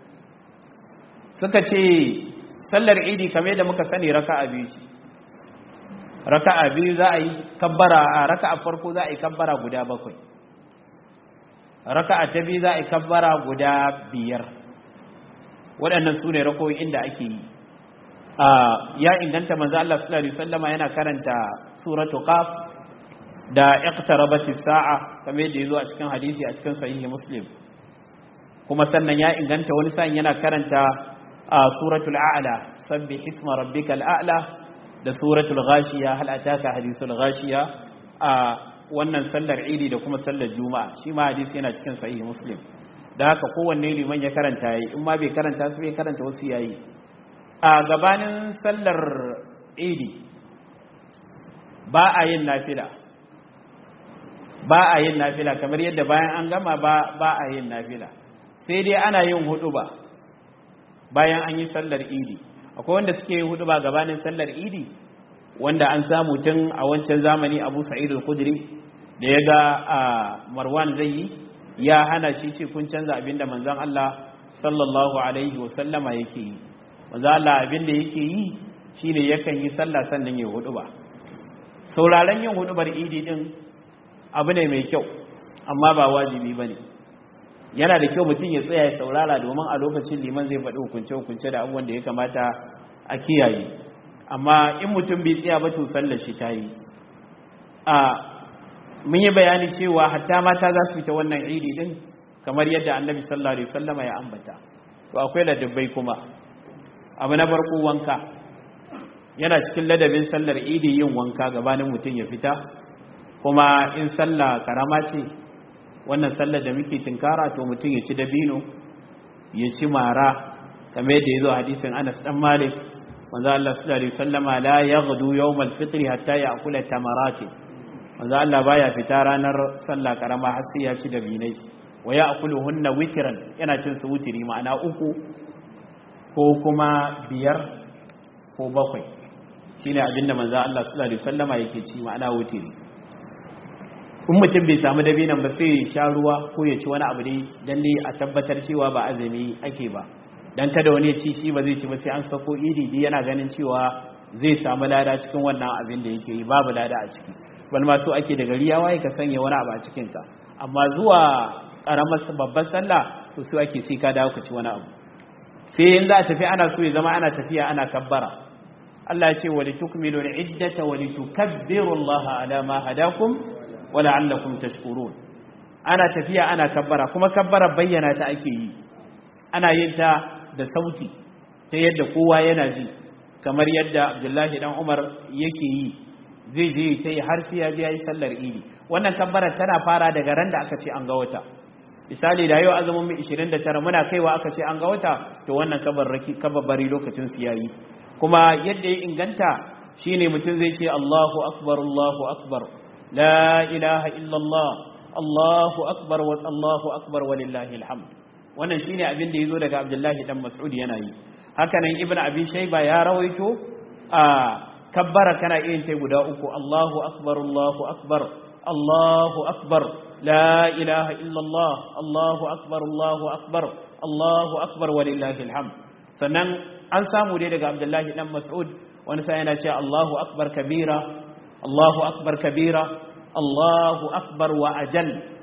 suka ce sallar idi kamar da muka sani raka'a biyu ce raka'a biyu za a yi kabbara a raka'a farko za a yi kabbara guda bakwai raka'a ta biyu za a yi kabbara guda biyar waɗannan su ne rakoyi inda ake yi ya inganta manzo Allah sallallahu alaihi wasallama yana karanta suratu qaf da iqtarabati sa'a kamar yadda yazo a cikin hadisi a cikin sahihi muslim kuma sannan ya inganta wani sa'in yana karanta suratul a'la sabbih isma rabbikal a'la da suratul ghashiya hal ataka hadithul ghashiya a wannan sallar idi da kuma sallar juma'a shi ma hadisi yana cikin sahihi muslim da haka kowanne liman ya karanta yayi in ma bai karanta su bai karanta wasu yayi a gabanin sallar idi ba a yin nafila ba a yin nafila kamar yadda bayan an gama ba ba a yin nafila sai dai ana yin hudu ba bayan an yi sallar idi akwai wanda suke yin hudu ba gabanin sallar idi wanda an samu tun a wancan zamani abu sa'id al-khudri da ya ga marwan zai yi ya hana shi ce kun canza abinda manzon Allah sallallahu alaihi wa sallama yake yi manzon Allah abinda yake yi shine yakan yi sallah sannan ya hudu ba sauraron yin hudubar idi din abu ne mai kyau amma ba wajibi bane yana da kyau mutum ya tsaya ya saurara domin a lokacin liman zai faɗi hukunce-hukunce da abubuwan da ya kamata a kiyaye amma in mutum bai tsaya ba to sallar shi ta yi a mun yi bayani cewa hatta mata za su fita wannan idi din kamar yadda annabi sallallahu alaihi wasallama ya ambata to akwai ladabbai kuma abu na farko wanka yana cikin ladabin sallar idi yin wanka gabanin mutum ya fita kuma in sallah karama ce wannan sallar da muke tinkara to mutum ya ci dabino ya ci mara kamar yadda ya zo hadisin Anas dan Malik manzo Allah sallallahu alaihi wasallama la yaghdu yawm al-fitr hatta ya'kula tamarati manzo Allah baya fita ranar sallah karama har sai ya ci dabinai wa ya'kuluhunna witran yana cin su wutiri ma'ana uku ko kuma biyar ko bakwai shine abinda manzo Allah sallallahu alaihi wasallama yake ci ma'ana wutiri in mutum bai samu dabinan ba sai ya sha ruwa ko ya ci wani abu ne dan dai a tabbatar cewa ba azumi ake ba dan kada wani ya ci shi ba zai ci ba sai an sako idi di yana ganin cewa zai samu lada cikin wannan abin da yake yi babu lada a ciki bal ma so ake da gari ya waye ka sanya wani abu a cikin ka amma zuwa karamar babban sallah to su ake sai ka dawo ka ci wani abu sai in za a tafi ana so ya zama ana tafiya ana kabbara Allah ya ce wa litukmilu al-iddata wa litukabbiru Allah ala ma hadakum wa la'allakum tashkurun ana tafiya ana kabbara kuma kabbara bayyana ta ake yi ana yin ta da sauti ta yadda kowa yana ji kamar yadda Abdullahi dan Umar yake yi zai je ta yi har sai ya je yayi sallar idi wannan kabbara tana fara daga ran da aka ce an ga wata misali da yau azumin mu 29 muna kaiwa aka ce an ga wata to wannan kabarraki kabarbari lokacin su yayi kuma yadda ya inganta shine mutum zai ce Allahu akbar Allahu akbar la ilaha illallah Allahu akbar wa Allahu akbar walillahi alhamd wannan shine abin da yazo daga Abdullahi dan Mas'ud yana yi haka nan Ibn Abi Shayba ya rawaito a kabbara kana yin ta guda uku Allahu akbar Allahu akbar Allahu akbar la ilaha illallah Allahu akbar Allahu akbar Allahu akbar walillahi alhamd sannan an samu dai daga Abdullahi dan Mas'ud wani sai yana cewa Allahu akbar kabira Allahu akbar kabira Allahu akbar wa ajal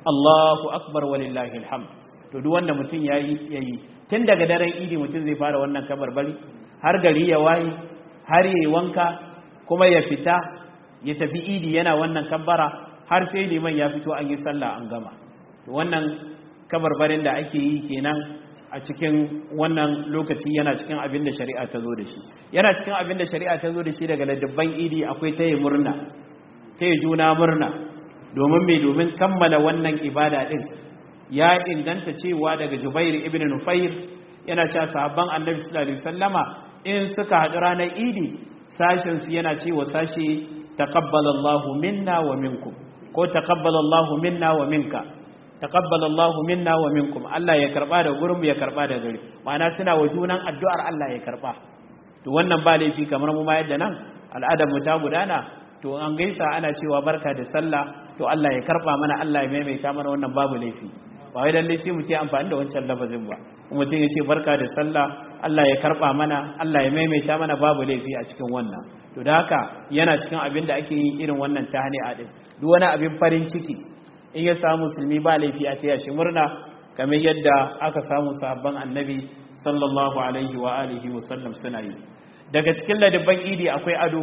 Allahu akbar walillahi alhamd to duk wanda mutum yayi yayi tun daga daren idi mutum zai fara wannan kabarbari har gari ya waye har yayi wanka kuma ya fita ya tafi idi yana wannan kabbara har sai liman ya fito an yi sallah an gama to wannan kabarbarin da ake yi kenan a cikin wannan lokaci yana cikin abin da shari'a ta zo da shi yana cikin abin da shari'a ta zo da shi daga ladabban idi akwai ta yi murna ta yi juna murna domin mai domin kammala wannan ibada din ya inganta cewa daga jubair ibn nufair yana cewa sahabban annabi sallallahu alaihi wasallama in suka haɗu ranar idi sashen su yana cewa sashe taqabbalallahu minna wa minkum ko taqabbalallahu minna wa minka taqabbalallahu minna wa minkum Allah ya karba da gurin ya karba da gari ma'ana suna wa junan addu'ar Allah ya karba to wannan ba laifi kamar mu ma yadda nan al'adar mu ta gudana to an gaisa ana cewa barka da sallah to Allah ya karba mana Allah ya maimaita mana wannan babu laifi ba wai lalle sai mu ce amfani da wancan lafazin ba mutum ya ce barka da sallah Allah ya karba mana Allah ya maimaita mana babu laifi a cikin wannan to da haka yana cikin abin da ake yin irin wannan tahni'a din duk wani abin farin ciki in ya samu musulmi ba laifi a taya shi murna kamar yadda aka samu sahabban annabi sallallahu alaihi wa alihi wa sallam suna yi daga cikin ladabban idi akwai ado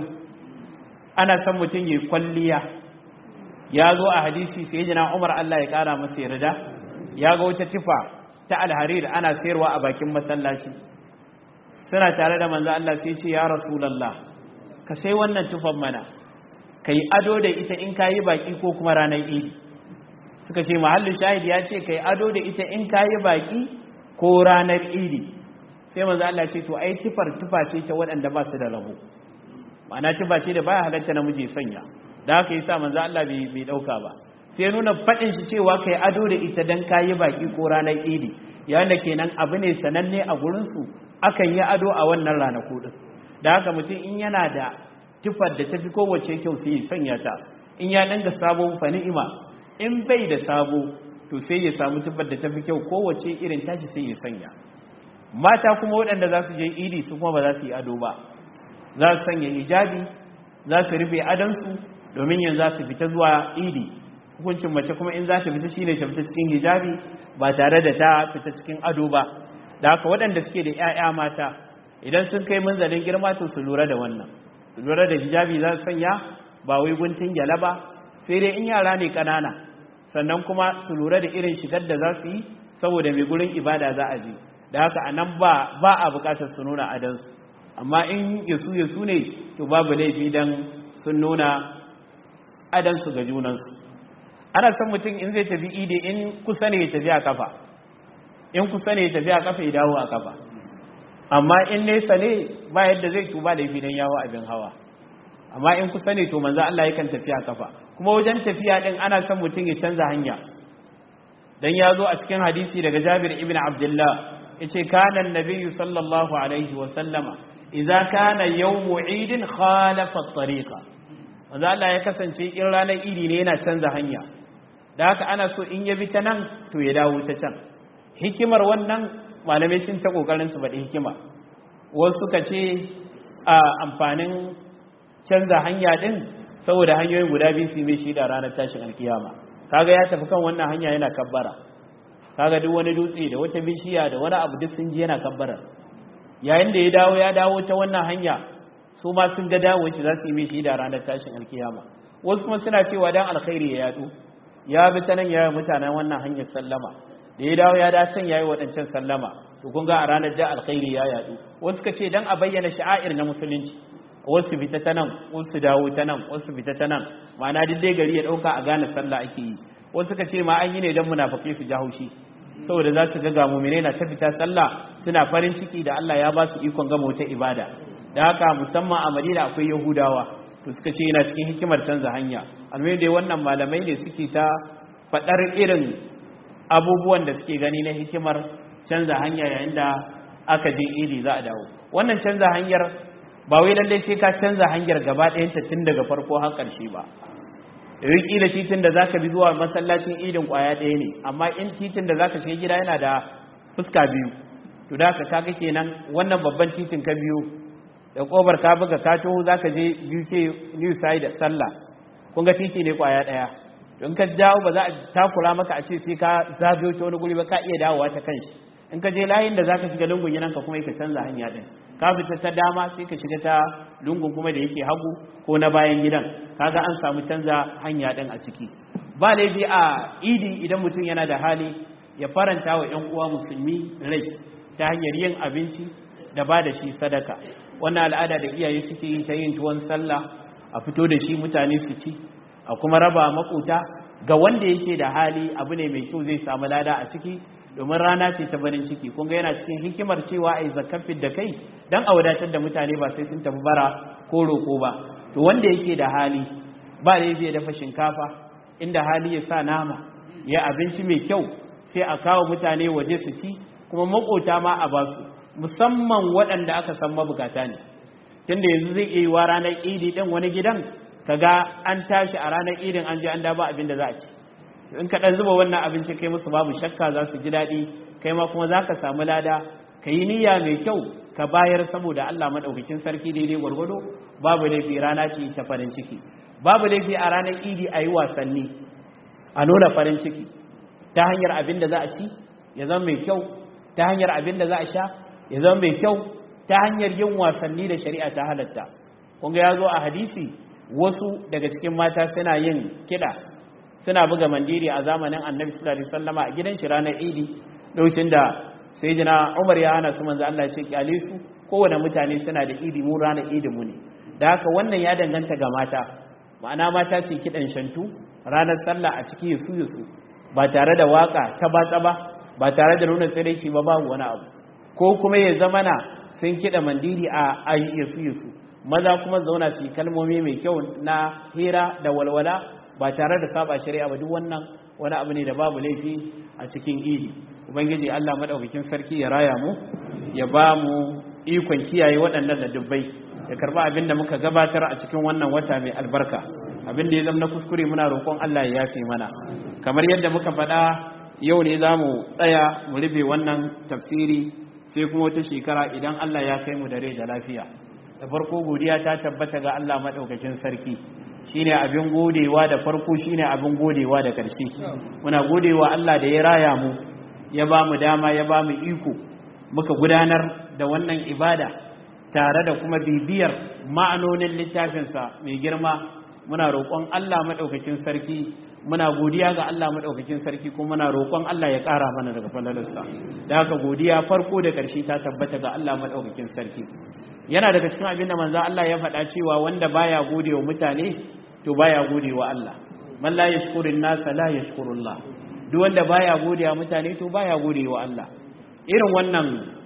ana son mutum ya kwalliya ya zo a hadisi sai jina umar Allah ya kara masa yarda ya ga wata tufa ta alharir ana sayarwa a bakin masallaci suna tare da manzo Allah sai ce ya rasulullah ka sai wannan tufan mana kai ado da ita in kayi baki ko kuma ranar idi suka ce mahallin shahid ya ce kai ado da ita in kayi baki ko ranar idi sai manzo Allah ce to ai tufar tufa ce ta waɗanda ba su da rabo ma'ana tufa ce da baya halatta namiji sanya da haka yasa manzo Allah bai bai dauka ba sai nuna fadin shi cewa kai ado da ita dan kayi baki ko ranar idi yayin da kenan abu ne sananne a gurin su akan yi ado a wannan ranaku din da haka mutum in yana da tufar da tafi kowace kyau sai ya sanya ta in ya danga sabo fa ni'ima in bai da sabo to sai ya samu tufar da tafi kyau kowace irin tashi sai ya sanya mata kuma waɗanda za su je idi su kuma ba za su yi ado ba za su sanya hijabi za su rufe adansu domin yanzu za su fita zuwa idi hukuncin mace kuma in za ta fita shine ta fita cikin hijabi ba tare da ta fita cikin ado ba da haka waɗanda suke da 'ya'ya mata idan sun kai munzalin girma to su lura da wannan su lura da hijabi za su sanya ba wai guntun gyala ba sai dai in yara ne ƙanana sannan kuma su lura da irin shigar da za su yi saboda mai gurin ibada za a je da haka a nan ba ba a buƙatar su nuna adansu amma in yasu yasu ne to babu laifi dan sun nuna adansu ga junansu ana son mutum in zai tafi ide in kusa ne ya tafi a kafa in kusa ne ya tafi a kafa ya dawo a kafa amma in nesa ne ba yadda zai tuba da dan yawo abin hawa amma in kusa ne to manzo Allah yakan tafi a kafa kuma wajen tafiya din ana son mutum ya canza hanya dan ya zo a cikin hadisi daga Jabir ibn Abdullah yace kana annabiyyu sallallahu alaihi wa sallama idza kana yawmu idin khalafa at-tariqa manzo Allah ya kasance in ranar idi ne yana canza hanya da haka ana so in ya bi ta nan to ya dawo ta can hikimar wannan malamai sun ta kokarin su faɗi hikima wasu suka ce a amfanin canza hanya din saboda hanyoyin guda biyu su mai shi da ranar tashin alkiyama kaga ya tafi kan wannan hanya yana kabbara kaga duk wani dutse da wata bishiya da wani abu duk sun ji yana kabbara yayin da ya dawo ya dawo ta wannan hanya su ma sun ga dawo shi za su yi mai shi da ranar tashin alkiyama wasu kuma suna cewa dan alkhairi ya yadu ya bi ta nan ya yi mutanen wannan hanyar sallama da ya dawo ya da can ya yi waɗancan sallama to kun ga a ranar da alkhairi ya yadu wasu suka ce dan a bayyana sha'air na musulunci wasu fita ta nan wasu dawo ta nan wasu fita ta nan ma'ana duk dai gari ya ɗauka a gane sallah ake yi wasu suka ce ma an yi ne don munafakai su ja haushi saboda za su ga ga mumine na ta fita sallah suna farin ciki da Allah ya ba su ikon gama wata ibada da haka musamman a Madina akwai Yahudawa to suka ce yana cikin hikimar canza hanya almai dai wannan malamai ne suke ta faɗar irin abubuwan da suke gani na hikimar canza hanya yayin da aka je iri za a dawo wannan canza hanyar ba wai lallai sai ka canza hanyar gaba ɗayanta tun daga farko har ƙarshe ba riki da titin da zaka bi zuwa masallacin idin kwaya ɗaya ne amma in titin da zaka shiga gida yana da fuska biyu to da ka kaga kenan wannan babban titin ka biyu da kobar ka buga ka taho zaka je UK New Side sallah kun ga titi ne kwaya ɗaya in ka dawo ba za a takura maka a ce sai ka zagayo ta wani guri ba ka iya dawowa ta kanshi in ka je layin da zaka shiga lungun yanan ka kuma ka canza hanya din ka fita ta dama sai ka shiga ta lungun kuma da yake hagu ko na bayan gidan kaga an samu canza hanya din a ciki ba laifi a idi idan mutum yana da hali ya faranta wa ƴan uwa musulmi rai ta hanyar yin abinci da ba da shi sadaka wannan al'ada da iyaye suke yi ta yin tuwon sallah a fito da shi mutane su ci a kuma raba makota ga wanda yake da hali abu ne mai kyau zai samu lada a ciki domin rana ce ta barin ciki kun ga yana cikin hikimar cewa ai zakafin da kai dan a wadatar da mutane ba sai sun tafi bara ko roko ba to wanda yake da hali ba da zai dafa shinkafa inda hali ya sa nama ya abinci mai kyau sai a kawo mutane waje su ci kuma makota ma a basu musamman waɗanda aka san mabukata ne tunda yanzu zai iya yi wa ranar idi ɗin wani gidan kaga an tashi a ranar idin an je an daba abin da za a ci in ka ɗan zuba wannan abinci kai musu babu shakka za su ji daɗi kai ma kuma za ka samu lada ka yi niyya mai kyau ka bayar saboda Allah maɗaukakin sarki daidai gwargwado babu laifi rana ce ta farin ciki babu laifi a ranar idi a yi wasanni a nuna farin ciki ta hanyar abin da za a ci ya zama mai kyau ta hanyar abin da za a sha ya zama mai kyau ta hanyar yin wasanni da shari'a ta halatta kunga ya zo a hadisi wasu daga cikin mata suna yin kiɗa suna buga mandiri a zamanin annabi sallallahu alaihi wasallama a gidan shi ranar idi lokacin da sayyidina Umar ya hana su manzo Allah ya ce kyale su kowane mutane suna da idi mu ranar idi mu ne da haka wannan ya danganta ga mata ma'ana mata su kiɗan shantu ranar sallah a ciki yasu yasu ba tare da waka ta batsa ba ba tare da nuna tsiraici ba babu wani abu ko kuma ya zama na sun kiɗa mandiri a ayi yasu yasu maza kuma zauna su yi kalmomi mai kyau na hira da walwala ba tare da saba shari'a ba duk wannan wani abu ne da babu laifi a cikin idi ubangiji Allah madaukakin sarki ya raya mu ya ba mu ikon kiyaye waɗannan ladubbai ya karba abin da muka gabatar a cikin wannan wata mai albarka abin da ya zama na kuskure muna roƙon Allah ya yafe mana kamar yadda muka faɗa yau ne za mu tsaya mu rufe wannan tafsiri sai kuma wata shekara idan Allah ya kai mu da rai da lafiya da farko godiya ta tabbata ga Allah madaukakin sarki shine abin godewa da farko shine abin godewa da ƙarshe muna godewa Allah da ya raya mu ya ba mu dama ya ba mu iko muka gudanar da wannan ibada tare da kuma bibiyar ma'anonin littafinsa mai girma muna roƙon Allah maɗaukakin sarki muna godiya ga Allah maɗaukakin sarki kuma muna roƙon Allah ya ƙara mana daga falalarsa da haka godiya farko da ƙarshe ta tabbata ga Allah maɗaukakin sarki yana daga cikin abin da manzo Allah ya faɗa cewa wanda baya gode wa mutane to baya gode wa Allah man la yashkurun nasa la yashkurullah duk wanda baya gode wa mutane to baya gode wa Allah irin wannan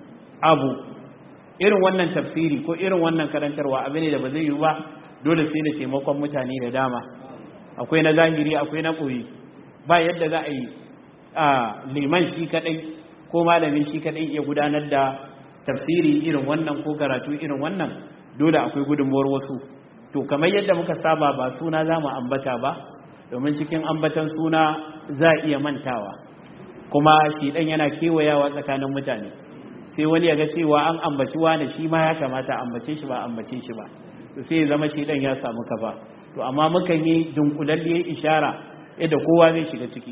abu irin wannan tafsiri ko irin wannan karantarwa abu ne da ba zai yi ba dole sai da taimakon mutane da dama akwai na zahiri akwai na koyi ba yadda za a yi a liman shi kadai ko malamin shi kadai ya gudanar da tafsiri irin wannan ko karatu irin wannan dole akwai gudunmuwar wasu to kamar yadda muka saba ba suna za mu ambata ba domin cikin ambatan suna za a iya mantawa kuma shi dan yana kewayawa tsakanin mutane sai wani ya ga cewa an ambaci wani shi ma ya kamata ambace shi ba ambace shi ba to sai ya zama shi dan ya samu kafa to amma mukan yi dunkulalliyar ishara yadda kowa zai shiga ciki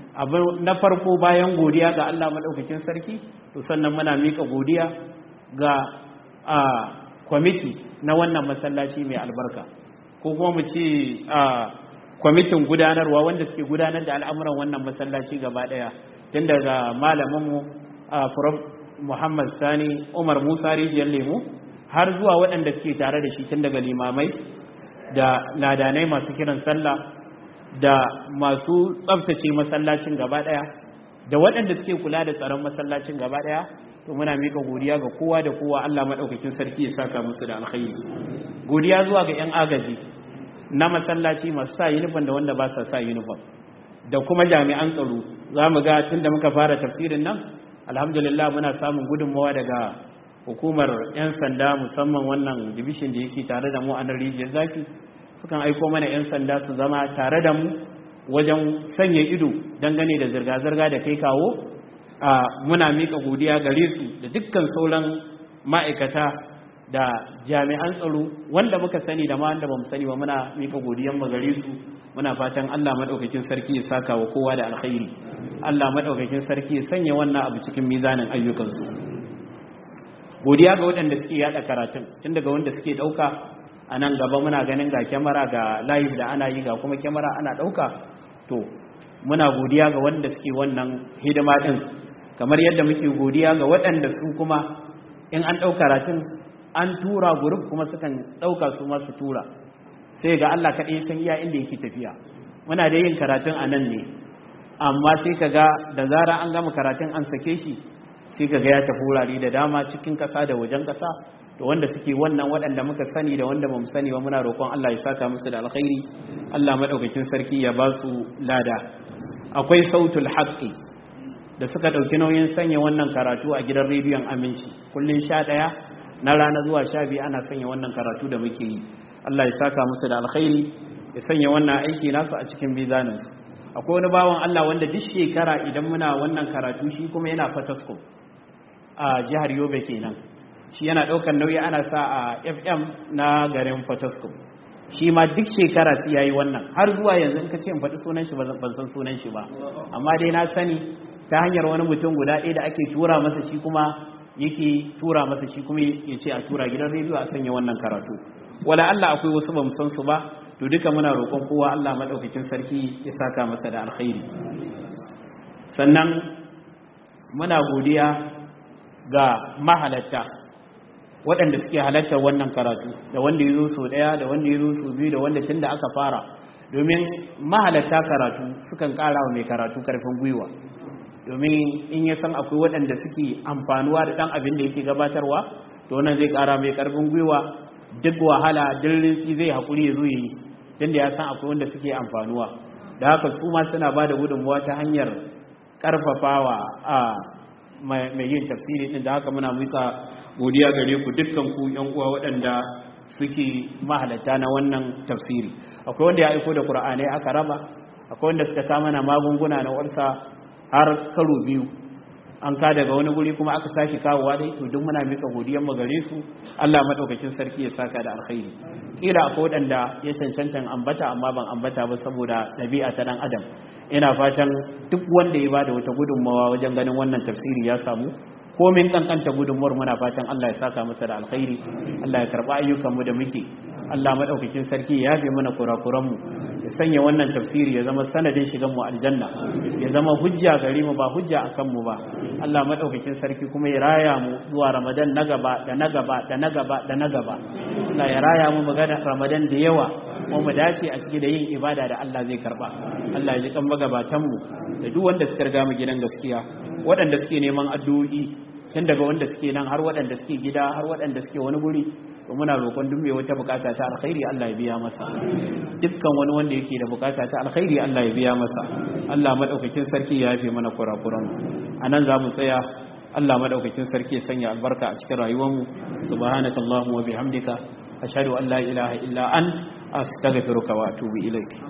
abu na farko bayan godiya ga Allah madaukakin sarki to sannan muna mika godiya ga a kwamiti na wannan masallaci mai albarka ko kuma mu ce a kwamitin gudanarwa wanda suke gudanar da al'amuran wannan masallaci gaba daya tun daga malaminmu a Muhammad Sani Umar Musa rijiyar lemu har zuwa waɗanda suke tare da shi tun daga limamai da ladanai masu kiran sallah da masu tsabtace masallacin gaba ɗaya da waɗanda suke kula da tsaron masallacin gaba ɗaya to muna mika godiya ga kowa da kowa Allah maɗaukakin sarki ya saka musu da alkhairi godiya zuwa ga 'yan agaji na masallaci masu sa yunifon da wanda ba sa sa yunifon da kuma jami'an tsaro za mu ga tun da muka fara tafsirin nan alhamdulillah muna samun gudunmawa daga hukumar 'yan sanda musamman wannan division da yake tare da mu a nan rijiyar zafi sukan aiko mana 'yan sanda su zama tare da mu wajen sanya ido dangane da zirga-zirga da kai kawo a muna mika godiya gare su da dukkan sauran ma'aikata da jami'an tsaro wanda muka sani da ma wanda bamu sani ba muna mika godiyan mu gare su muna fatan Allah madaukakin sarki ya saka wa kowa da alkhairi Allah madaukakin sarki ya sanya wannan abu cikin mizanin ayyukansu godiya ga waɗanda suke yada karatun tun daga wanda suke ɗauka a nan gaba muna ganin ga kyamara ga live da ana yi ga kuma kyamara ana ɗauka to muna godiya ga wanda suke wannan hidima ɗin kamar yadda muke godiya ga waɗanda su kuma in an ɗau karatun an tura guruf kuma sukan ɗauka su masu tura sai ga Allah kaɗai san iya inda yake tafiya muna da yin karatun a nan ne amma sai ka ga da zara an gama karatun an sake shi sai ka ga ya tafi wurare da dama cikin ƙasa da wajen ƙasa da wanda suke wannan waɗanda muka sani da wanda ba mu sani ba muna roƙon Allah ya saka musu da alkhairi Allah madaukakin sarki ya ba su lada akwai sautul haqqi da suka ɗauki nauyin sanya wannan karatu a gidan rediyon aminci kullun sha ɗaya na rana zuwa sha biyu ana sanya wannan karatu da muke yi Allah ya saka musu da alkhairi ya sanya wannan aiki nasu a cikin mizaninsu akwai wani bawan Allah wanda duk shekara idan muna wannan karatu shi kuma yana fatasko a jihar Yobe kenan shi yana ɗaukar nauyi ana sa a FM na garin fatasko shi ma duk shekara sai yayi wannan har zuwa yanzu in ka ce in faɗi sunan shi ban san sunan shi ba amma dai na sani ta hanyar wani mutum guda ɗaya da ake tura masa shi kuma yake tura masa shi kuma ya ce a tura gidan rediyo a sanya wannan karatu wala Allah akwai wasu ba san su ba to duka muna roƙon kowa Allah madaukakin sarki ya saka masa da alkhairi sannan muna godiya ga mahalatta waɗanda suke halartar wannan karatu da wanda ya zo so ɗaya da wanda ya zo so biyu da wanda tun da aka fara domin mahalatta karatu sukan ƙara wa mai karatu ƙarfin gwiwa domin in ya san akwai waɗanda suke amfanuwa da ɗan abin da yake gabatarwa to wannan zai ƙara mai ƙarfin gwiwa duk wahala duk rintsi zai haƙuri ya zo ya yi tun da ya san akwai wanda suke amfanuwa da haka su ma suna ba da gudunmuwa ta hanyar ƙarfafawa a mai yin tafsiri ɗin da haka muna muka godiya gare ku dukkan ku yan uwa waɗanda suke mahalatta na wannan tafsiri akwai wanda ya aiko da qur'anai aka raba akwai wanda suka sa mana magunguna na warsa har karo biyu an ka daga wani guri kuma aka sake kawowa dai to duk muna mika godiyar mu gare su Allah madaukakin sarki ya saka da alkhairi kila akwai wadanda ya cancanta ambata amma ban ambata ba saboda dabi'a ta dan adam ina fatan duk wanda ya bada wata gudunmawa wajen ganin wannan tafsiri ya samu komin kankanta gudunmuwar muna fatan Allah ya saka masa da alkhairi Allah ya karba ayyukan mu da muke Allah madaukakin sarki ya yafe mana kurakuran mu ya sanya wannan tafsiri ya zama sanadin shigan mu aljanna ya zama hujja gare mu ba hujja akan mu ba Allah madaukakin sarki kuma ya raya mu zuwa Ramadan na gaba da na gaba da na gaba da na gaba Allah ya raya mu magana Ramadan da yawa kuma mu dace a ciki da yin ibada da Allah zai karba Allah ya ji kan magabatan mu da duk wanda suka riga mu gidan gaskiya waɗanda suke neman addu'o'i tun daga wanda suke nan har waɗanda suke gida har waɗanda suke wani guri to muna roƙon duk mai wata bukata ta alkhairi Allah ya biya masa dukkan wani wanda yake da bukata ta alkhairi Allah ya biya masa Allah madaukakin sarki ya yafe mana kurakuran anan za mu tsaya Allah madaukakin sarki ya sanya albarka a cikin rayuwar mu subhanakallahumma wa bihamdika ashhadu an la ilaha illa an astaghfiruka wa atubu ilaik